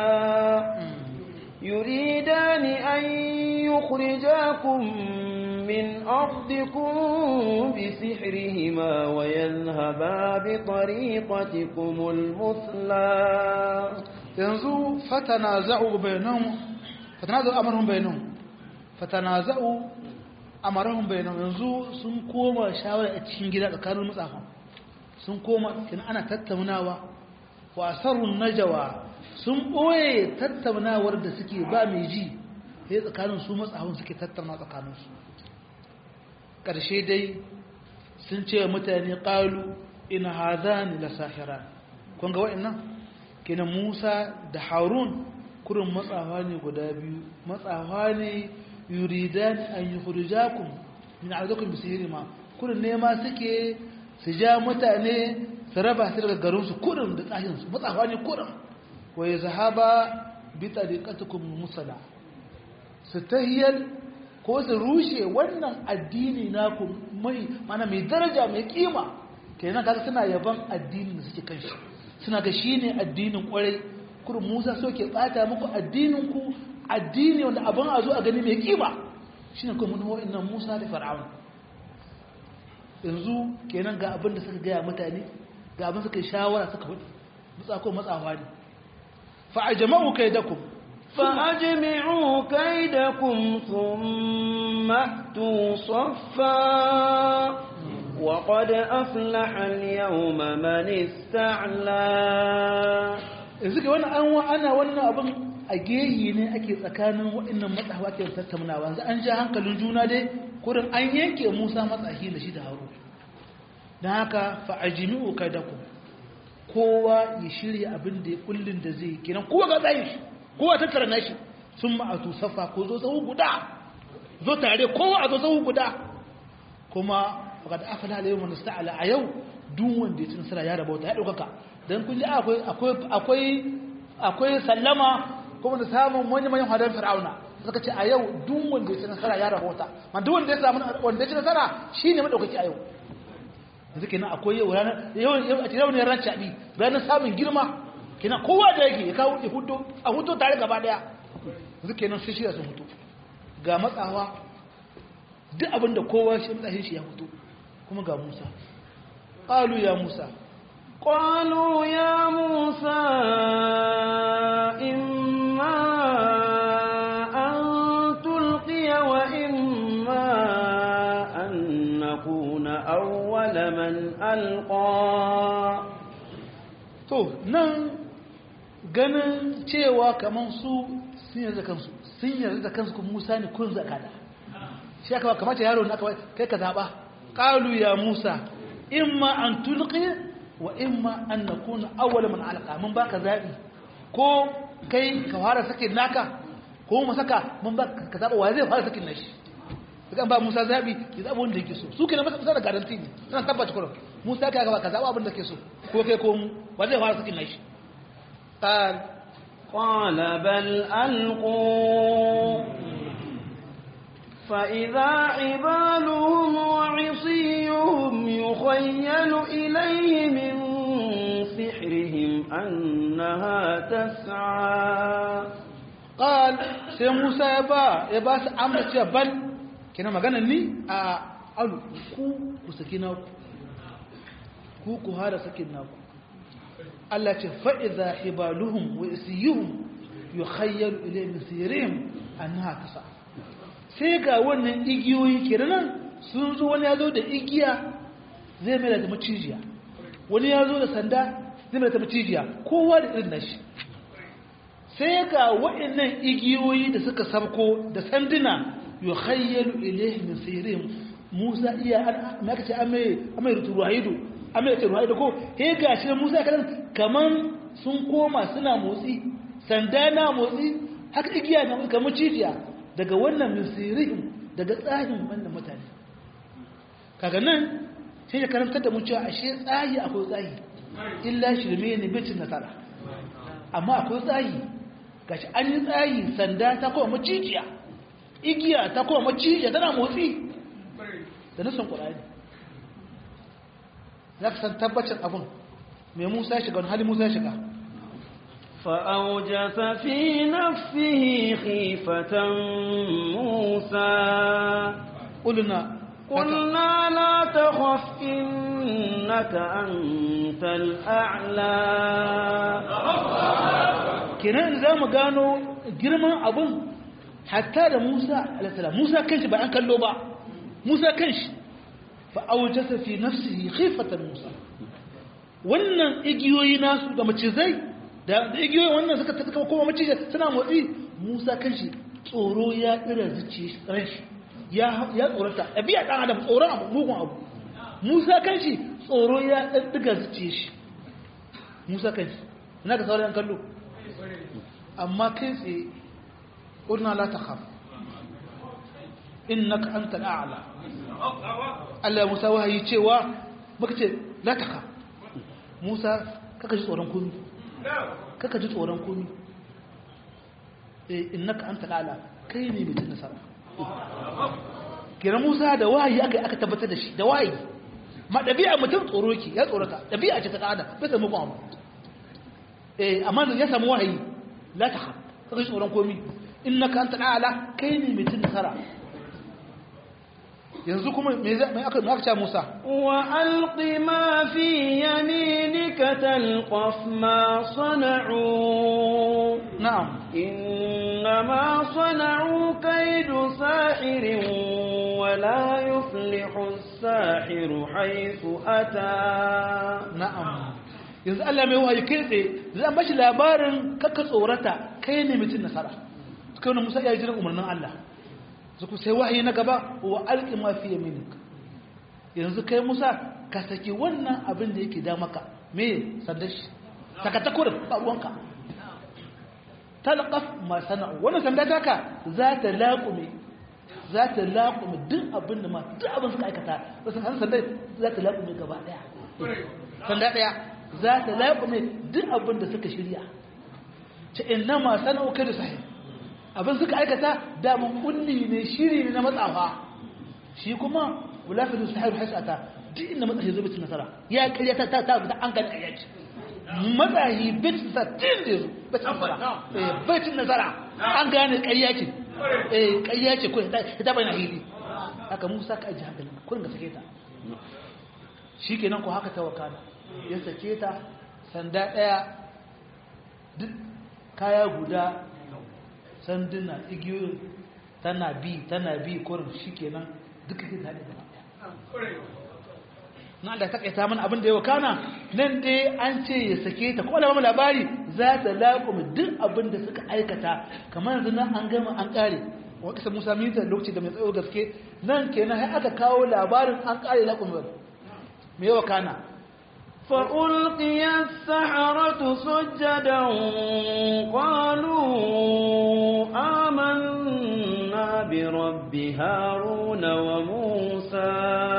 يريدان أن يخرجاكم من أرضكم بسحرهما ويذهبا بطريقتكم المثلى yanzu fatanaza'u bainahum fatanaza'u amrahum bainahum fatanaza'u amrahum bainahum yanzu sun koma shawara a cikin gida tsakanin mutsafa sun koma kin ana tattaunawa wa asarun najwa sun boye tattaunawar da suke ba mai ji sai tsakanin su matsafin suke tattauna tsakanin su karshe dai sun ce mutane qalu in hadani la sahiran kun ga wa'annan kenan Musa da Harun kurin matsawa ne guda biyu matsawa ne yuridan an yukhrijakum min ardikum bisihirima kurin nema suke su ja mutane su raba su daga garin su kurin da tsahin su matsawa ne kurin wa yazhaba bi tariqatikum musala su tahiyal ko su rushe wannan addini naku mai mana mai daraja mai kima kenan kaga suna yaban addinin da suke kan shi suna ga shi ne addinin kwarai kurin musa so ke bata muku addininku addini wanda abin a zo a gani mai kima shi ne kuma nuhu nan musa da fara'aun yanzu kenan ga abin da suka gaya mutane ga abin suka yi shawara suka hudu matsa ko matsawa ne fa'ajama'u kai da ku فأجمعوا كيدكم ثم أتوا صفا وقد أفلح اليوم من استعلى yanzu ga wani an ana wannan abin a geyi ne ake tsakanin waɗannan matsawa ke tattaunawa yanzu an ja hankalin juna dai kurin an yanke musa matsahi da shi da haru don haka fa'ajimi'u kai da ku kowa ya shirya abin da ya kullum da zai kenan kowa ga tsayin shi kowa tattara na shi sun ma'atu safa ko zo tsawo guda zo tare kowa a zo tsawo guda kuma faƙad afala alayhi wa nasta'ala a yau duk wanda ya ci nasara ya rabauta ya ɗaukaka don kun ji akwai akwai akwai sallama kuma da samun wani manyan hadar fir'auna suka ce a yau duk wanda ya ci nasara ya rabauta ma duk wanda ya samu wanda ya ci nasara shine madaukaki a yau yanzu kenan akwai yau ranar yau a cikin ranar ran cabi ranar samun girma kenan kowa da yake ya kawo ya hudo a hudo tare gaba daya yanzu kenan sai shi sun hudo ga matsawa duk abinda kowa shi matsayin shi ya hudo kuma ga Musa qalu ya Musa قالوا يا موسى إما أن تلقي وإما أن نكون أول من ألقى to nan ganin cewa kaman su sun yarda kansu sun yarda da kansu kuma Musa ne kun zakada shi aka kamata yaro ne aka kai ka zaba qalu ya Musa imma an tulqi wa imma an nakuna awwal man alqa mun baka zabi ko kai ka fara sakin naka ko mu saka mun baka ka zaba wa zai fara sakin nashi kan ba Musa zabi ya zaba wanda yake so su kenan masa da garanti ne suna tabbata kullum Musa kai ga ka zaba abin da ke so ko kai ko mu wa zai fara sakin nashi qal قال بل ألقوا فإذا عبالهم وعصيهم يخيل إليه من سحرهم أنها تسعى قال sai Musa ya ba ya ba su amsa cewa bal kina magana ni a alu ku ku saki na ku ku ku hada sakin na ku Allah ce fa idza hibaluhum wa isiyuhum yukhayyalu ilayhi min sirrihim annaha tasa sai ga wannan igiyoyi kenan sun zo wani ya zo da igiya zai mai da macijiya wani ya zo da sanda zai mai da macijiya kowa da irin nashi sai ga waɗannan igiyoyi da suka sabko da sanduna yukhayyalu ilayhi min sirrihim Musa iya an aka ce an mai an mai ruhaidu an mai ruhaidu ko he ga shi Musa kadan kaman sun koma suna motsi sanda na motsi haka igiya na kamar cijiya daga wannan min sirrihim daga tsahin wannan mutane kaga nan sai ya karantar da mu cewa ashe tsahi akwai tsahi illa shirme ne bicin nasara amma akwai tsahi gashi an yi tsayi sanda ta kowa macijiya igiya ta kowa macijiya tana motsi da nisan ƙura'ani za ka san tabbacin abin mai musa shiga wani hali musa shiga فأوجس في نفسه خيفة موسى ƙulina قلنا لا تخف إنك أنت الأعلى kenan za mu gano girman abin hatta da musa alasala musa kanshi ba an kallo ba musa kanshi fa aujasa fi nafsihi khifatan musa wannan igiyoyi nasu da macizai da da igiyoyi wannan suka suka kuma macizai suna motsi musa kanshi tsoro ya dira zuciya shi ran shi ya ya tsorata ɗabi'a ɗan adam tsoron abu mugun abu musa kanshi tsoro ya ɗan diga zuciya shi musa kanshi ina ka sauran kallo amma kai tsaye ƙurna la ta khaf innaka anta al'ala Allah Musa wahayi cewa muka ce la ta khaf Musa kaka ji tsoron komi kaka ji tsoron komi eh innaka anta al'ala kai ne mutum nasara kira Musa da wahayi aka aka tabbatar da shi da wahayi ma dabi'a mutum tsoro yake ya tsorata dabi'a ce ta kada bai samu ba eh amma ya samu wahayi la ta khaf kaga tsoron komi innaka anta ala kai ne mai nasara yanzu kuma me za me aka me aka ce Musa وألق ما في يمينك تلقف ما صنعوا na'am إنما صنعوا كيد ساحر ولا يفلح الساحر حيث أتى na'am yanzu Allah mai wahayi kai tsaye zan bashi labarin kakka tsorata kai ne mutum nasara suka wani Musa ya jiran umarnin Allah zuku sai wahayi na gaba wa alqi ma fi yaminik yanzu kai Musa ka saki wannan abin da yake da maka me sandar shi saka ta kurin ba ruwanka talqaf ma sana'u wannan sanda taka za ta laƙume za ta laƙume duk abin da ma duk abin suka aikata wasu hannun sanda za ta laƙume gaba ɗaya sanda ɗaya za ta laƙume duk abin da suka shirya ce inna ma sana'u kai da sahi abin suka aikata damun kulli ne shiri ne na matsafa shi kuma wulafi da sahiru hasata duk inda matsahi zo bitin nasara ya karya ta ta ta an gani karya ce matsahi bitin sa tin da zo bitin nasara bitin nasara an gane karya ce eh karya ce ko ta bayyana hili haka musa ka aji hankali kurin ga sake ta shi kenan ko haka ta wakana ya sake ta sanda ɗaya duk kaya guda sanduna igiyoyin tana bi tana bi kurin shi kenan duka ke tare da na da takaita mana abin da ya wakana nan dai an ce ya sake ta kuma da labari za ta laƙume duk abin da suka aikata kamar yanzu nan an gama an ƙare wata kisa musa minta lokaci da mai tsayo gaske nan kenan har aka kawo labarin an ƙare laƙume me ya wakana فألقي السحرة سجدا قالوا آمنا برب هارون وموسى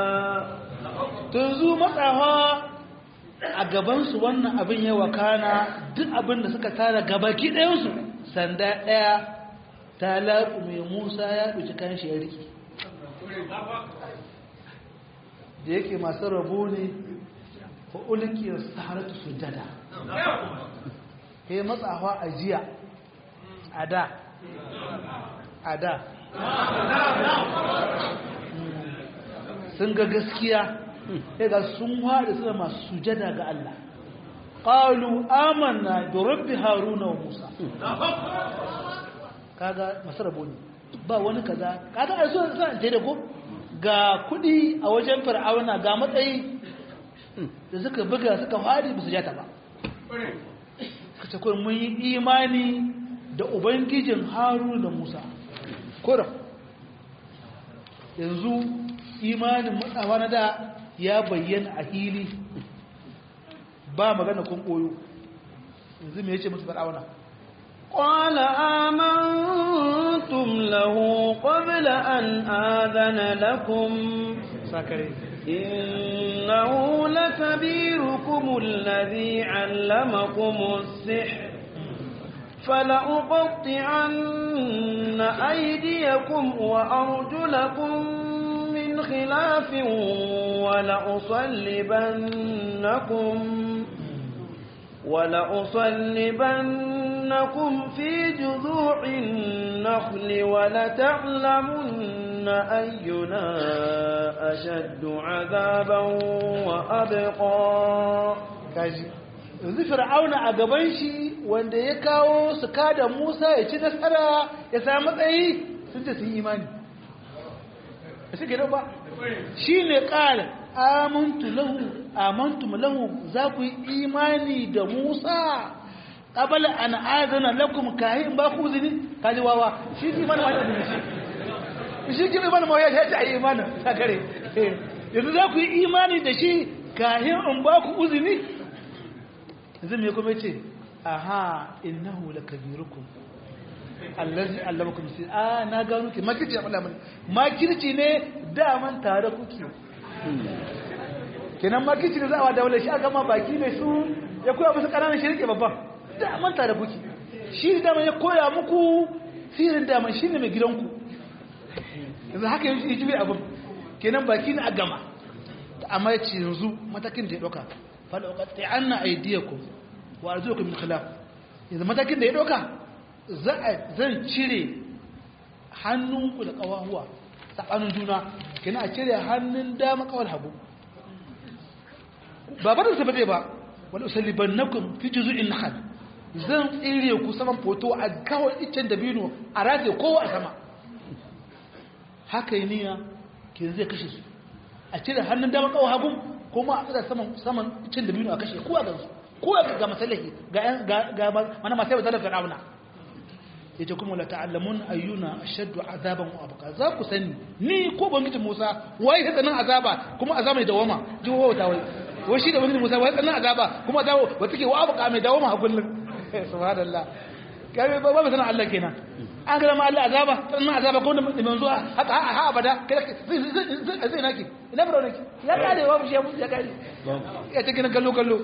tunzu matsawa a gabansu wannan abin ya wakana duk abin da suka tara gabaki ɗayansu sanda ɗaya ta laƙu mai musa ya ɗuci kan shi ya riƙe da yake masu rabo ne fa ulikiyar saharatu sujada kai matsawa a jiya a da a da sun ga gaskiya sai ga sun haɗe suna masu sujada ga Allah ƙalu amanna da rabbi haruna wa musa kaga masu rabo ne ba wani kaza kaga a so sa ce da ko ga kudi a wajen fir'auna ga matsayi da suka buga suka fadi ba su jata ba suka ce mun yi imani da ubangijin haru da musa kuram yanzu imanin matsawa na da ya bayyana a hili ba magana kun koyo yanzu me yace musu fir'auna قال آمنتم له قبل أن آذن لكم sakare إنه لكبيركم الذي علمكم السحر فلأقطعن أيديكم وأرجلكم من خلاف ولأصلبنكم ولأصلبنكم في جذوع النخل ولتعلمن أينا أشد عذابا وأبقى kaji yanzu fir'auna a gaban shi wanda ya kawo su kada Musa ya ci nasara ya samu matsayi sun ce sun yi imani a shi gidan ba shi ne ƙara amantu lahu amantu lahu za ku yi imani da Musa qabala an azana lakum kahin ba ku zini kaji wawa shi ki mana wani shi shi ki mana mawaya ya ce ayi imani sakare yanzu za ku yi imani da shi kahin in ba ku uzini yanzu me kuma ce aha innahu lakabirukum allazi allamakum si a na gano ki makirci Allah mun makirci ne daman tare kuke kenan makirci ne za a wa daula shi aka ma baki ne su ya koya musu ƙananan shirke babban daman tare kuke shi daman ya koya muku sihirin daman shi ne mai gidanku yanzu haka yanzu yi jibi abin kenan baki ne a gama amma ya ce yanzu matakin da ya ɗauka falauƙaƙe an na aidiyaku wa arzuku min khilaf yanzu matakin da ya ɗauka zan cire hannunku da ƙawahuwa tsakanin juna kina a cire hannun dama kawal hagu ba ba da su bade ba wani usaliban na kun fi juzu in nakal zan tsire ku saman foto a kawai iccen dabino a rataye kowa a sama haka yi niyya ke zai kashe su a cire hannun dama kawai hagu kuma a tsira saman saman iccen dabino a kashe kowa gansu kowa ga masalahi ga mana masu yau zalar fir'auna yace kuma la ta'allamun ayyuna ashaddu azaban wa abqa za ku sani ni ko bangijin Musa wai ta tsanan azaba kuma azaba mai dawama ji wa ta wai wai shi da bangijin Musa wai tsanan azaba kuma azaba wa take wa abqa mai dawama a kullun subhanallah kai ba ba sanan Allah kenan an ga ma Allah azaba tsanan azaba ko da manzo haka ha abada kai zai zai naki ina baro naki ya kare wa shi ya kare ya take na kallo kallo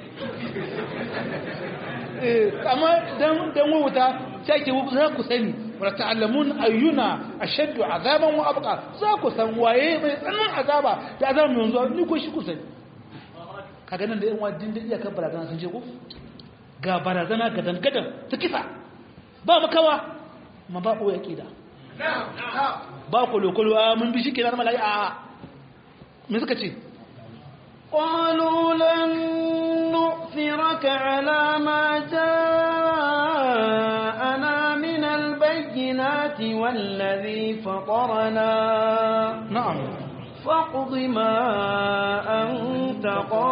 amma dan dan wuta sai ke za ku sani wa ta'lamun ayyuna ashaddu azaban wa abqa za ku san waye mai tsanan azaba da azaba mai yanzu ni ko shi ku sani kaga nan da yan wadin da iya kan barazana sun je ko ga barazana gadan gadan ta kisa ba makawa ma ba ko yaqida ba ko lokolo a mun bi shi kenan malai a me suka ce قالوا لن نؤثرك على ما جاءنا من البينات والذي فطرنا نعم فاقض ما أنت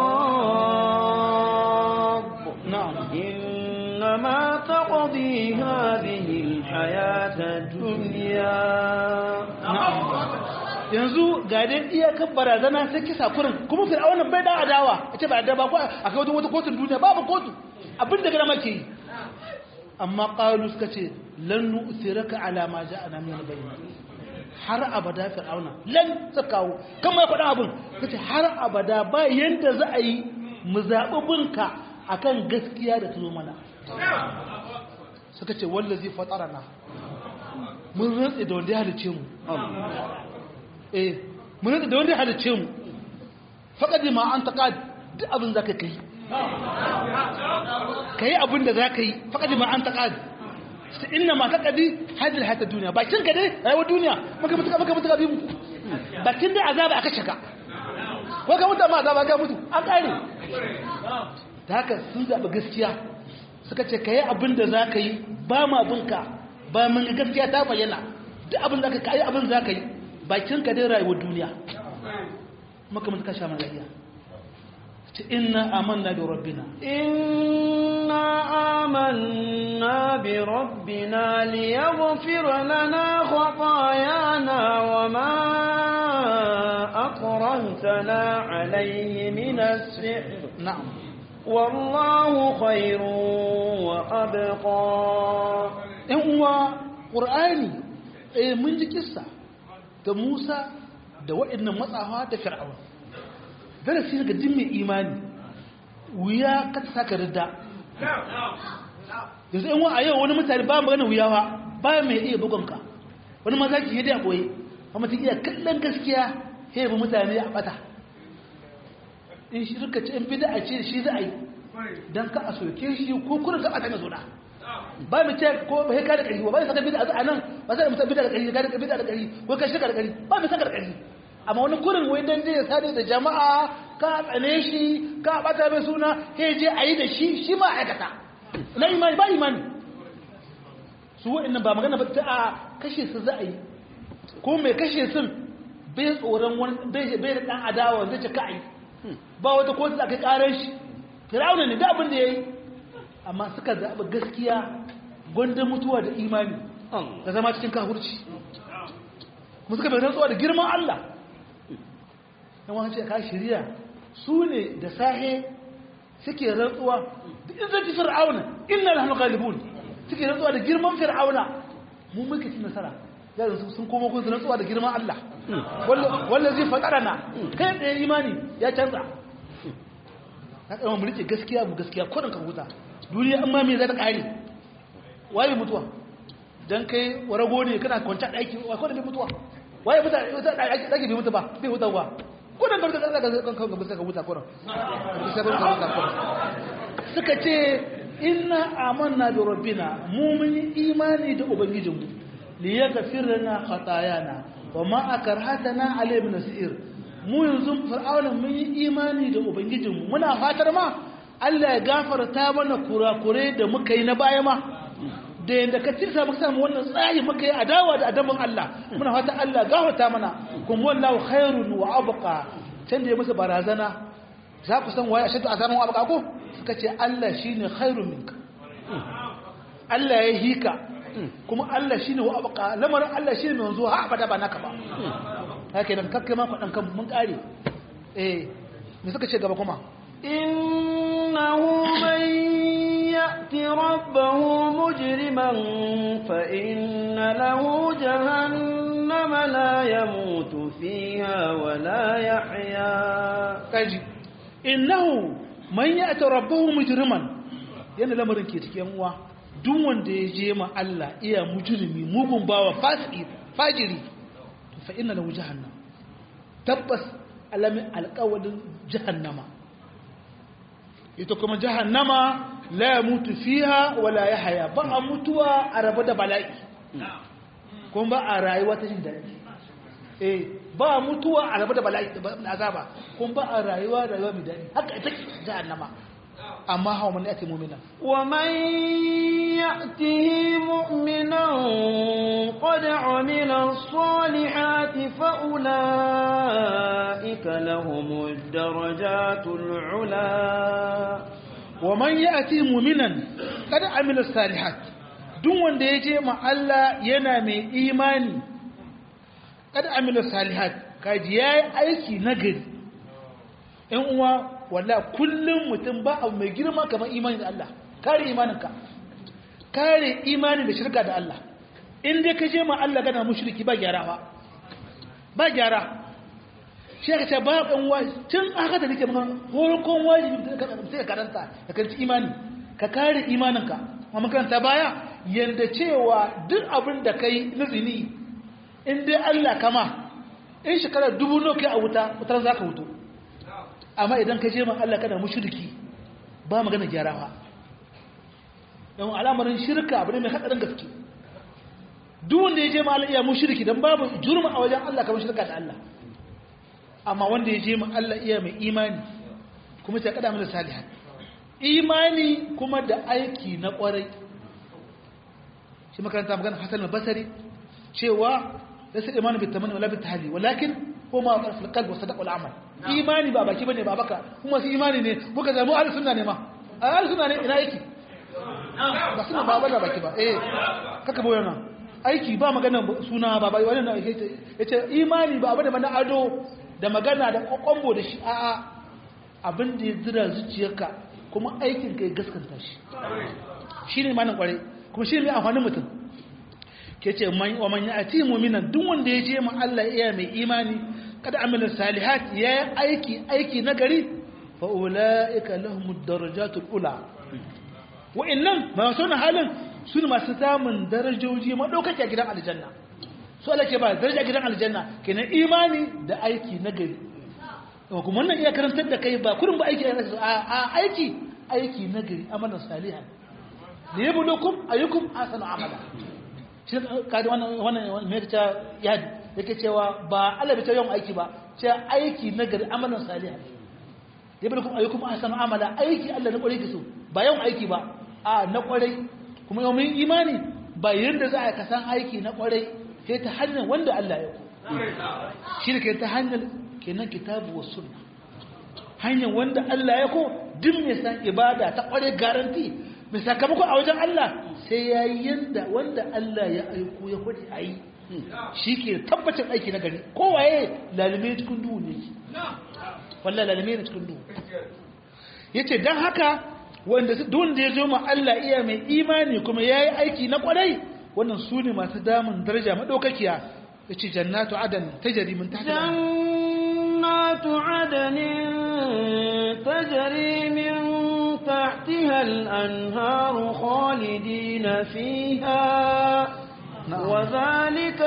قاض نعم إنما تقضي هذه الحياة الدنيا نعم yanzu ga dai iyakar barazana sai kisa kurin kuma fir'aunan bai da adawa a ce ba da ba ko a kai wata kotun duniya babu kotu abin da gana make yi amma qalu suka ce lan nu'thiraka ala ma ja'ana min al-bayyin har abada fir'auna lan sakawo kan mai faɗa abin kace har abada ba yanda za a yi mu zaɓi binka akan gaskiya da tuzo mana suka ce wallazi fatarana mun rantsi da wanda ya halice mu eh mun da wanda halice mu faqad ma an taqad duk abin zaka kai kai abin da zaka yi faqad ma an taqad inna ma taqadi hadhihi hayat ad-dunya bakin ka dai rayuwar duniya maka mutuka maka mutuka bi mu bakin dai azaba aka shaka ko ka mutu ma azaba ga mutu an kare da haka sun zaɓi gaskiya suka ce ka yi abin da za ka yi ba ma abinka ba mun gaskiya ta bayyana duk abin da ka yi abin za ka yi bakin ka dai rayuwar duniya maka mun kasha mana iya ce inna amanna bi rabbina إنا آمنا بربنا ليغفر لنا خطايانا وما أكرهتنا عليه من السحر na'am والله خير وأبقى ɗan uwa ƙur'ani eh mun ji kissa da Musa da waɗannan matsawa da Fir'aun darasi daga din mai imani wuya ka ta saka ridda yanzu ɗan uwa a yau wani mutane ba magana wuyawa ba mai iya bugun ka wani maza ki yadda a ɓoye amma ta iya kallon gaskiya sai bi mutane a ɓata in shi rika ce in bida a ce shi za a yi don ka a soke shi ko kuna ka ɓata mai zuna ba mu ce ko ba ka da ƙarfi ba ba saka bid'a a nan ba sai musa bid'a da ƙarfi ka da bid'a da ƙarfi ko ka shirka da ƙarfi ba mu saka da ƙarfi amma wani kurin wai dan je ya sade da jama'a ka tsane shi ka bata mai suna sai je a yi da shi shi ma aikata na imani ba imani su wa'annan ba magana ba ta a kashe su za a yi ko mai kashe sun bai tsoron wani bai bai da dan adawa zai ce ka a yi ba wata kotu da kai karar shi firawuna ne da abin da ya yi amma suka zaɓi gaskiya gwanda mutuwa da imani da zama cikin kahurci kuma suka bai rantsuwa da girman Allah yan wani ce ka shirya su ne da sahe suke rantsuwa da izzati fir'auna inna nahnu ghalibun suke rantsuwa da girman fir'auna mu muke cin nasara yanzu sun komo kun rantsuwa da girman Allah wallazi fatarana kai da imani ya canza ka kama mu rike gaskiya mu gaskiya kodin ka huta duniya amma me za ta kare waye mutuwa dan kai warago ne kana kwanta daki wa kodin bai mutuwa waye mutuwa daki bai mutu ba bai huta ba kodin ka huta kan kan kan ka huta kodin sai ka huta kodin suka ce inna amanna bi rabbina mu mun yi imani da ubangijinmu li yaghfir lana khatayana wa ma akarhatana alayhi min sir mu yanzu fir'auna mun yi imani da ubangijinmu muna fatar ma Allah ya gafarta mana kurakure da muka yi na baya ma da yadda ka tirsa muka samu wannan tsayi muka yi adawa da adaban Allah muna fata Allah gafarta mana kuma wallahu khairun wa abqa can da ya musu barazana za ku san waye ashadu azaban wa abqa ko suka ce Allah shine khairun minka Allah ya hika kuma Allah shine wa abqa lamarin Allah shine mai wanzuwa ha abada ba naka ba haka nan kakkai ma faɗan kan mun ƙare eh me suka ce gaba kuma إنه من يأت ربه مجرما فإن له جهنم لا يموت فيها ولا يحيا kaji innahu man ya'ta rabbahu mujriman yana lamarin ke cikin uwa duk wanda ya je ma Allah iya mujrimi mugun bawa fasiki fajiri fa inna lahu jahannam tabbas alamin alqawlin jahannama ita kuma jahannama la yamutu fiha wala yahya ba a mutuwa a rabu da bala'i kuma ba a rayuwa ta jin daɗi eh ba mutuwa a rabu da bala'i da azaba kuma ba a rayuwa rayuwa mai daɗi haka ita ce jahannama amma hawa man yati mu'mina ومن يأته مؤمنا قد عمل الصالحات فأولئك لهم الدرجات العلا wa man yati mu'minan kada amila salihat duk wanda ya je ma Allah yana mai imani kada amila salihat kaji yayi aiki nagari ɗan uwa walla kullum mutum ba abu mai girma kamar imani da Allah kare imaninka kare imanin da shirka da Allah in dai ka je ma Allah kana mushriki ba gyara ba ba gyara shi ka ce ba ɗan waji tun aka da nake maka horokon wajibi da ka sai ka karanta ka kanci imani ka kare imaninka amma karanta baya yanda cewa duk abin da kai na zini in dai Allah kama in shekara dubu nawa kai a wuta wutar za ka wuto amma idan ka je ma Allah kana mushriki ba magana gyarawa don al'amarin shirka abu ne mai hadarin gaske duk wanda ya je ma Allah iya mushriki dan babu jurma a wajen Allah kamar shirka da Allah amma wanda ya je ma Allah iya mai imani kuma ta kada mana salihan imani kuma da aiki na kwarai shi makaranta magana Hassan al-Basri cewa laysa imanu bit tamanni wala bit tahli walakin huma fil qalb wa sadaq wal amal imani ba baki bane ba baka kuma su imani ne muka zama ahlus sunna ne ma ahlus sunna ne ina yake ba suna ba bada baki ba eh kaka boye nan aiki ba magana suna ba bai wannan yake yace imani ba abu da mana ado da magana da kokombo da shi a'a abin da ya zira zuciyarka kuma aikin kai gaskanta shi shine manan kware kuma shine mai amfanin mutum ke ce wa man ya'ti mu'minan duk wanda ya je ma Allah iya mai imani kada amila salihat ya aiki aiki na gari fa ulaika lahumud darajatul ula wa'annan ba su na halin su ne masu samun darajoji madaukake a gidan aljanna su Allah ke ba daraja gidan aljanna kenan imani da aiki na gari kuma wannan iya karantar da kai ba kurin ba aiki a aiki aiki na gari amalan salihan da yablukum ayyukum ahsanu amala shi kaji wannan wannan me ta yadi yake cewa ba Allah bai ta yawan aiki ba ce aiki na gari amalan salihan yablukum ayyukum ahsanu amala aiki Allah na kwarai kiso ba yawan aiki ba a na kwarai kuma yau mun imani ba yanda za a kasan aiki na kwarai sai ta hanyar wanda Allah ya ku shi ne ke ta hanyar kenan kitabu wa sunna hanyar wanda Allah ya ko duk mai san ibada ta kware garanti mai sakamako a wajen Allah sai ya yi yanda wanda Allah ya aiko ya kwade a yi shi ke tabbacin aiki na gari kowaye lalime cikin duhu ne wallah lalime ne cikin duhu ya ce don haka wanda ya zo ma Allah iya mai imani kuma ya yi aiki na kwarai wannan su ne masu damun daraja maɗaukakiya ya ce jannatu adan ta jari min tahta jannatu adanin tajri min tahtiha al-anharu khalidina fiha wa zalika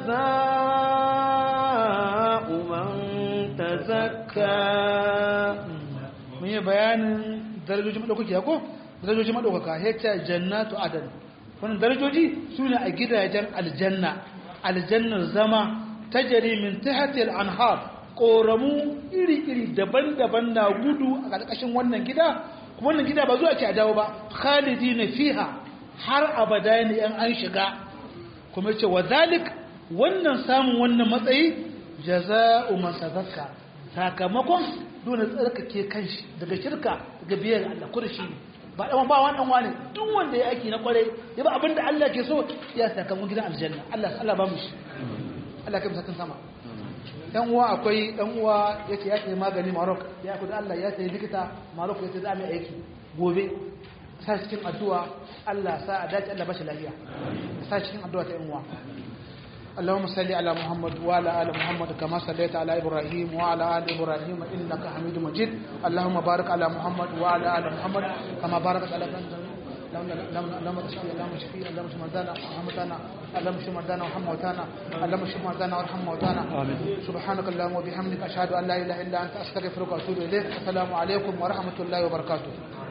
jazaa'u man tazakka mun yi bayanin darajojin maɗaukakiya ko darajojin maɗaukaka ya ce jannatu adan wannan darajoji su ne a gidajen aljanna aljannar zama ta jari min tahatil anhar ƙoramu iri-iri daban-daban na gudu a ƙarƙashin wannan gida kuma wannan gida ba zuwa ke a dawo ba khalidi na fiha har abada ne yan an shiga kuma ce wa zalik wannan samun wannan matsayi jaza'u man tazakka sakamakon dole tsarkake kanshi daga shirka daga biyar Allah ko da shi ne ba dan ba wannan wani duk wanda ya aiki na kwarai ya ba abinda Allah ke so ya sakamakon gidan aljanna Allah Allah ba mu shi Allah kai musakin sama dan uwa akwai dan uwa yace ya sayi magani Maroc ya kuda Allah ya sayi likita Maroc ya sayi mai aiki gobe sa cikin addu'a Allah sa a dace Allah ba shi lafiya sa cikin addu'a ta yan uwa اللهم صل على محمد وعلى ال محمد كما صليت على ابراهيم وعلى ال ابراهيم انك حميد مجيد اللهم بارك على محمد وعلى ال محمد كما باركت على اللهم اشفي اللهم اشفي اللهم اشف مرضانا ومرضانا اللهم اشف مرضانا وارحم موتانا اللهم اشف مرضانا وارحم موتانا سبحانك اللهم وبحمدك اشهد ان لا اله الا انت استغفرك واتوب اليك السلام عليكم ورحمه الله وبركاته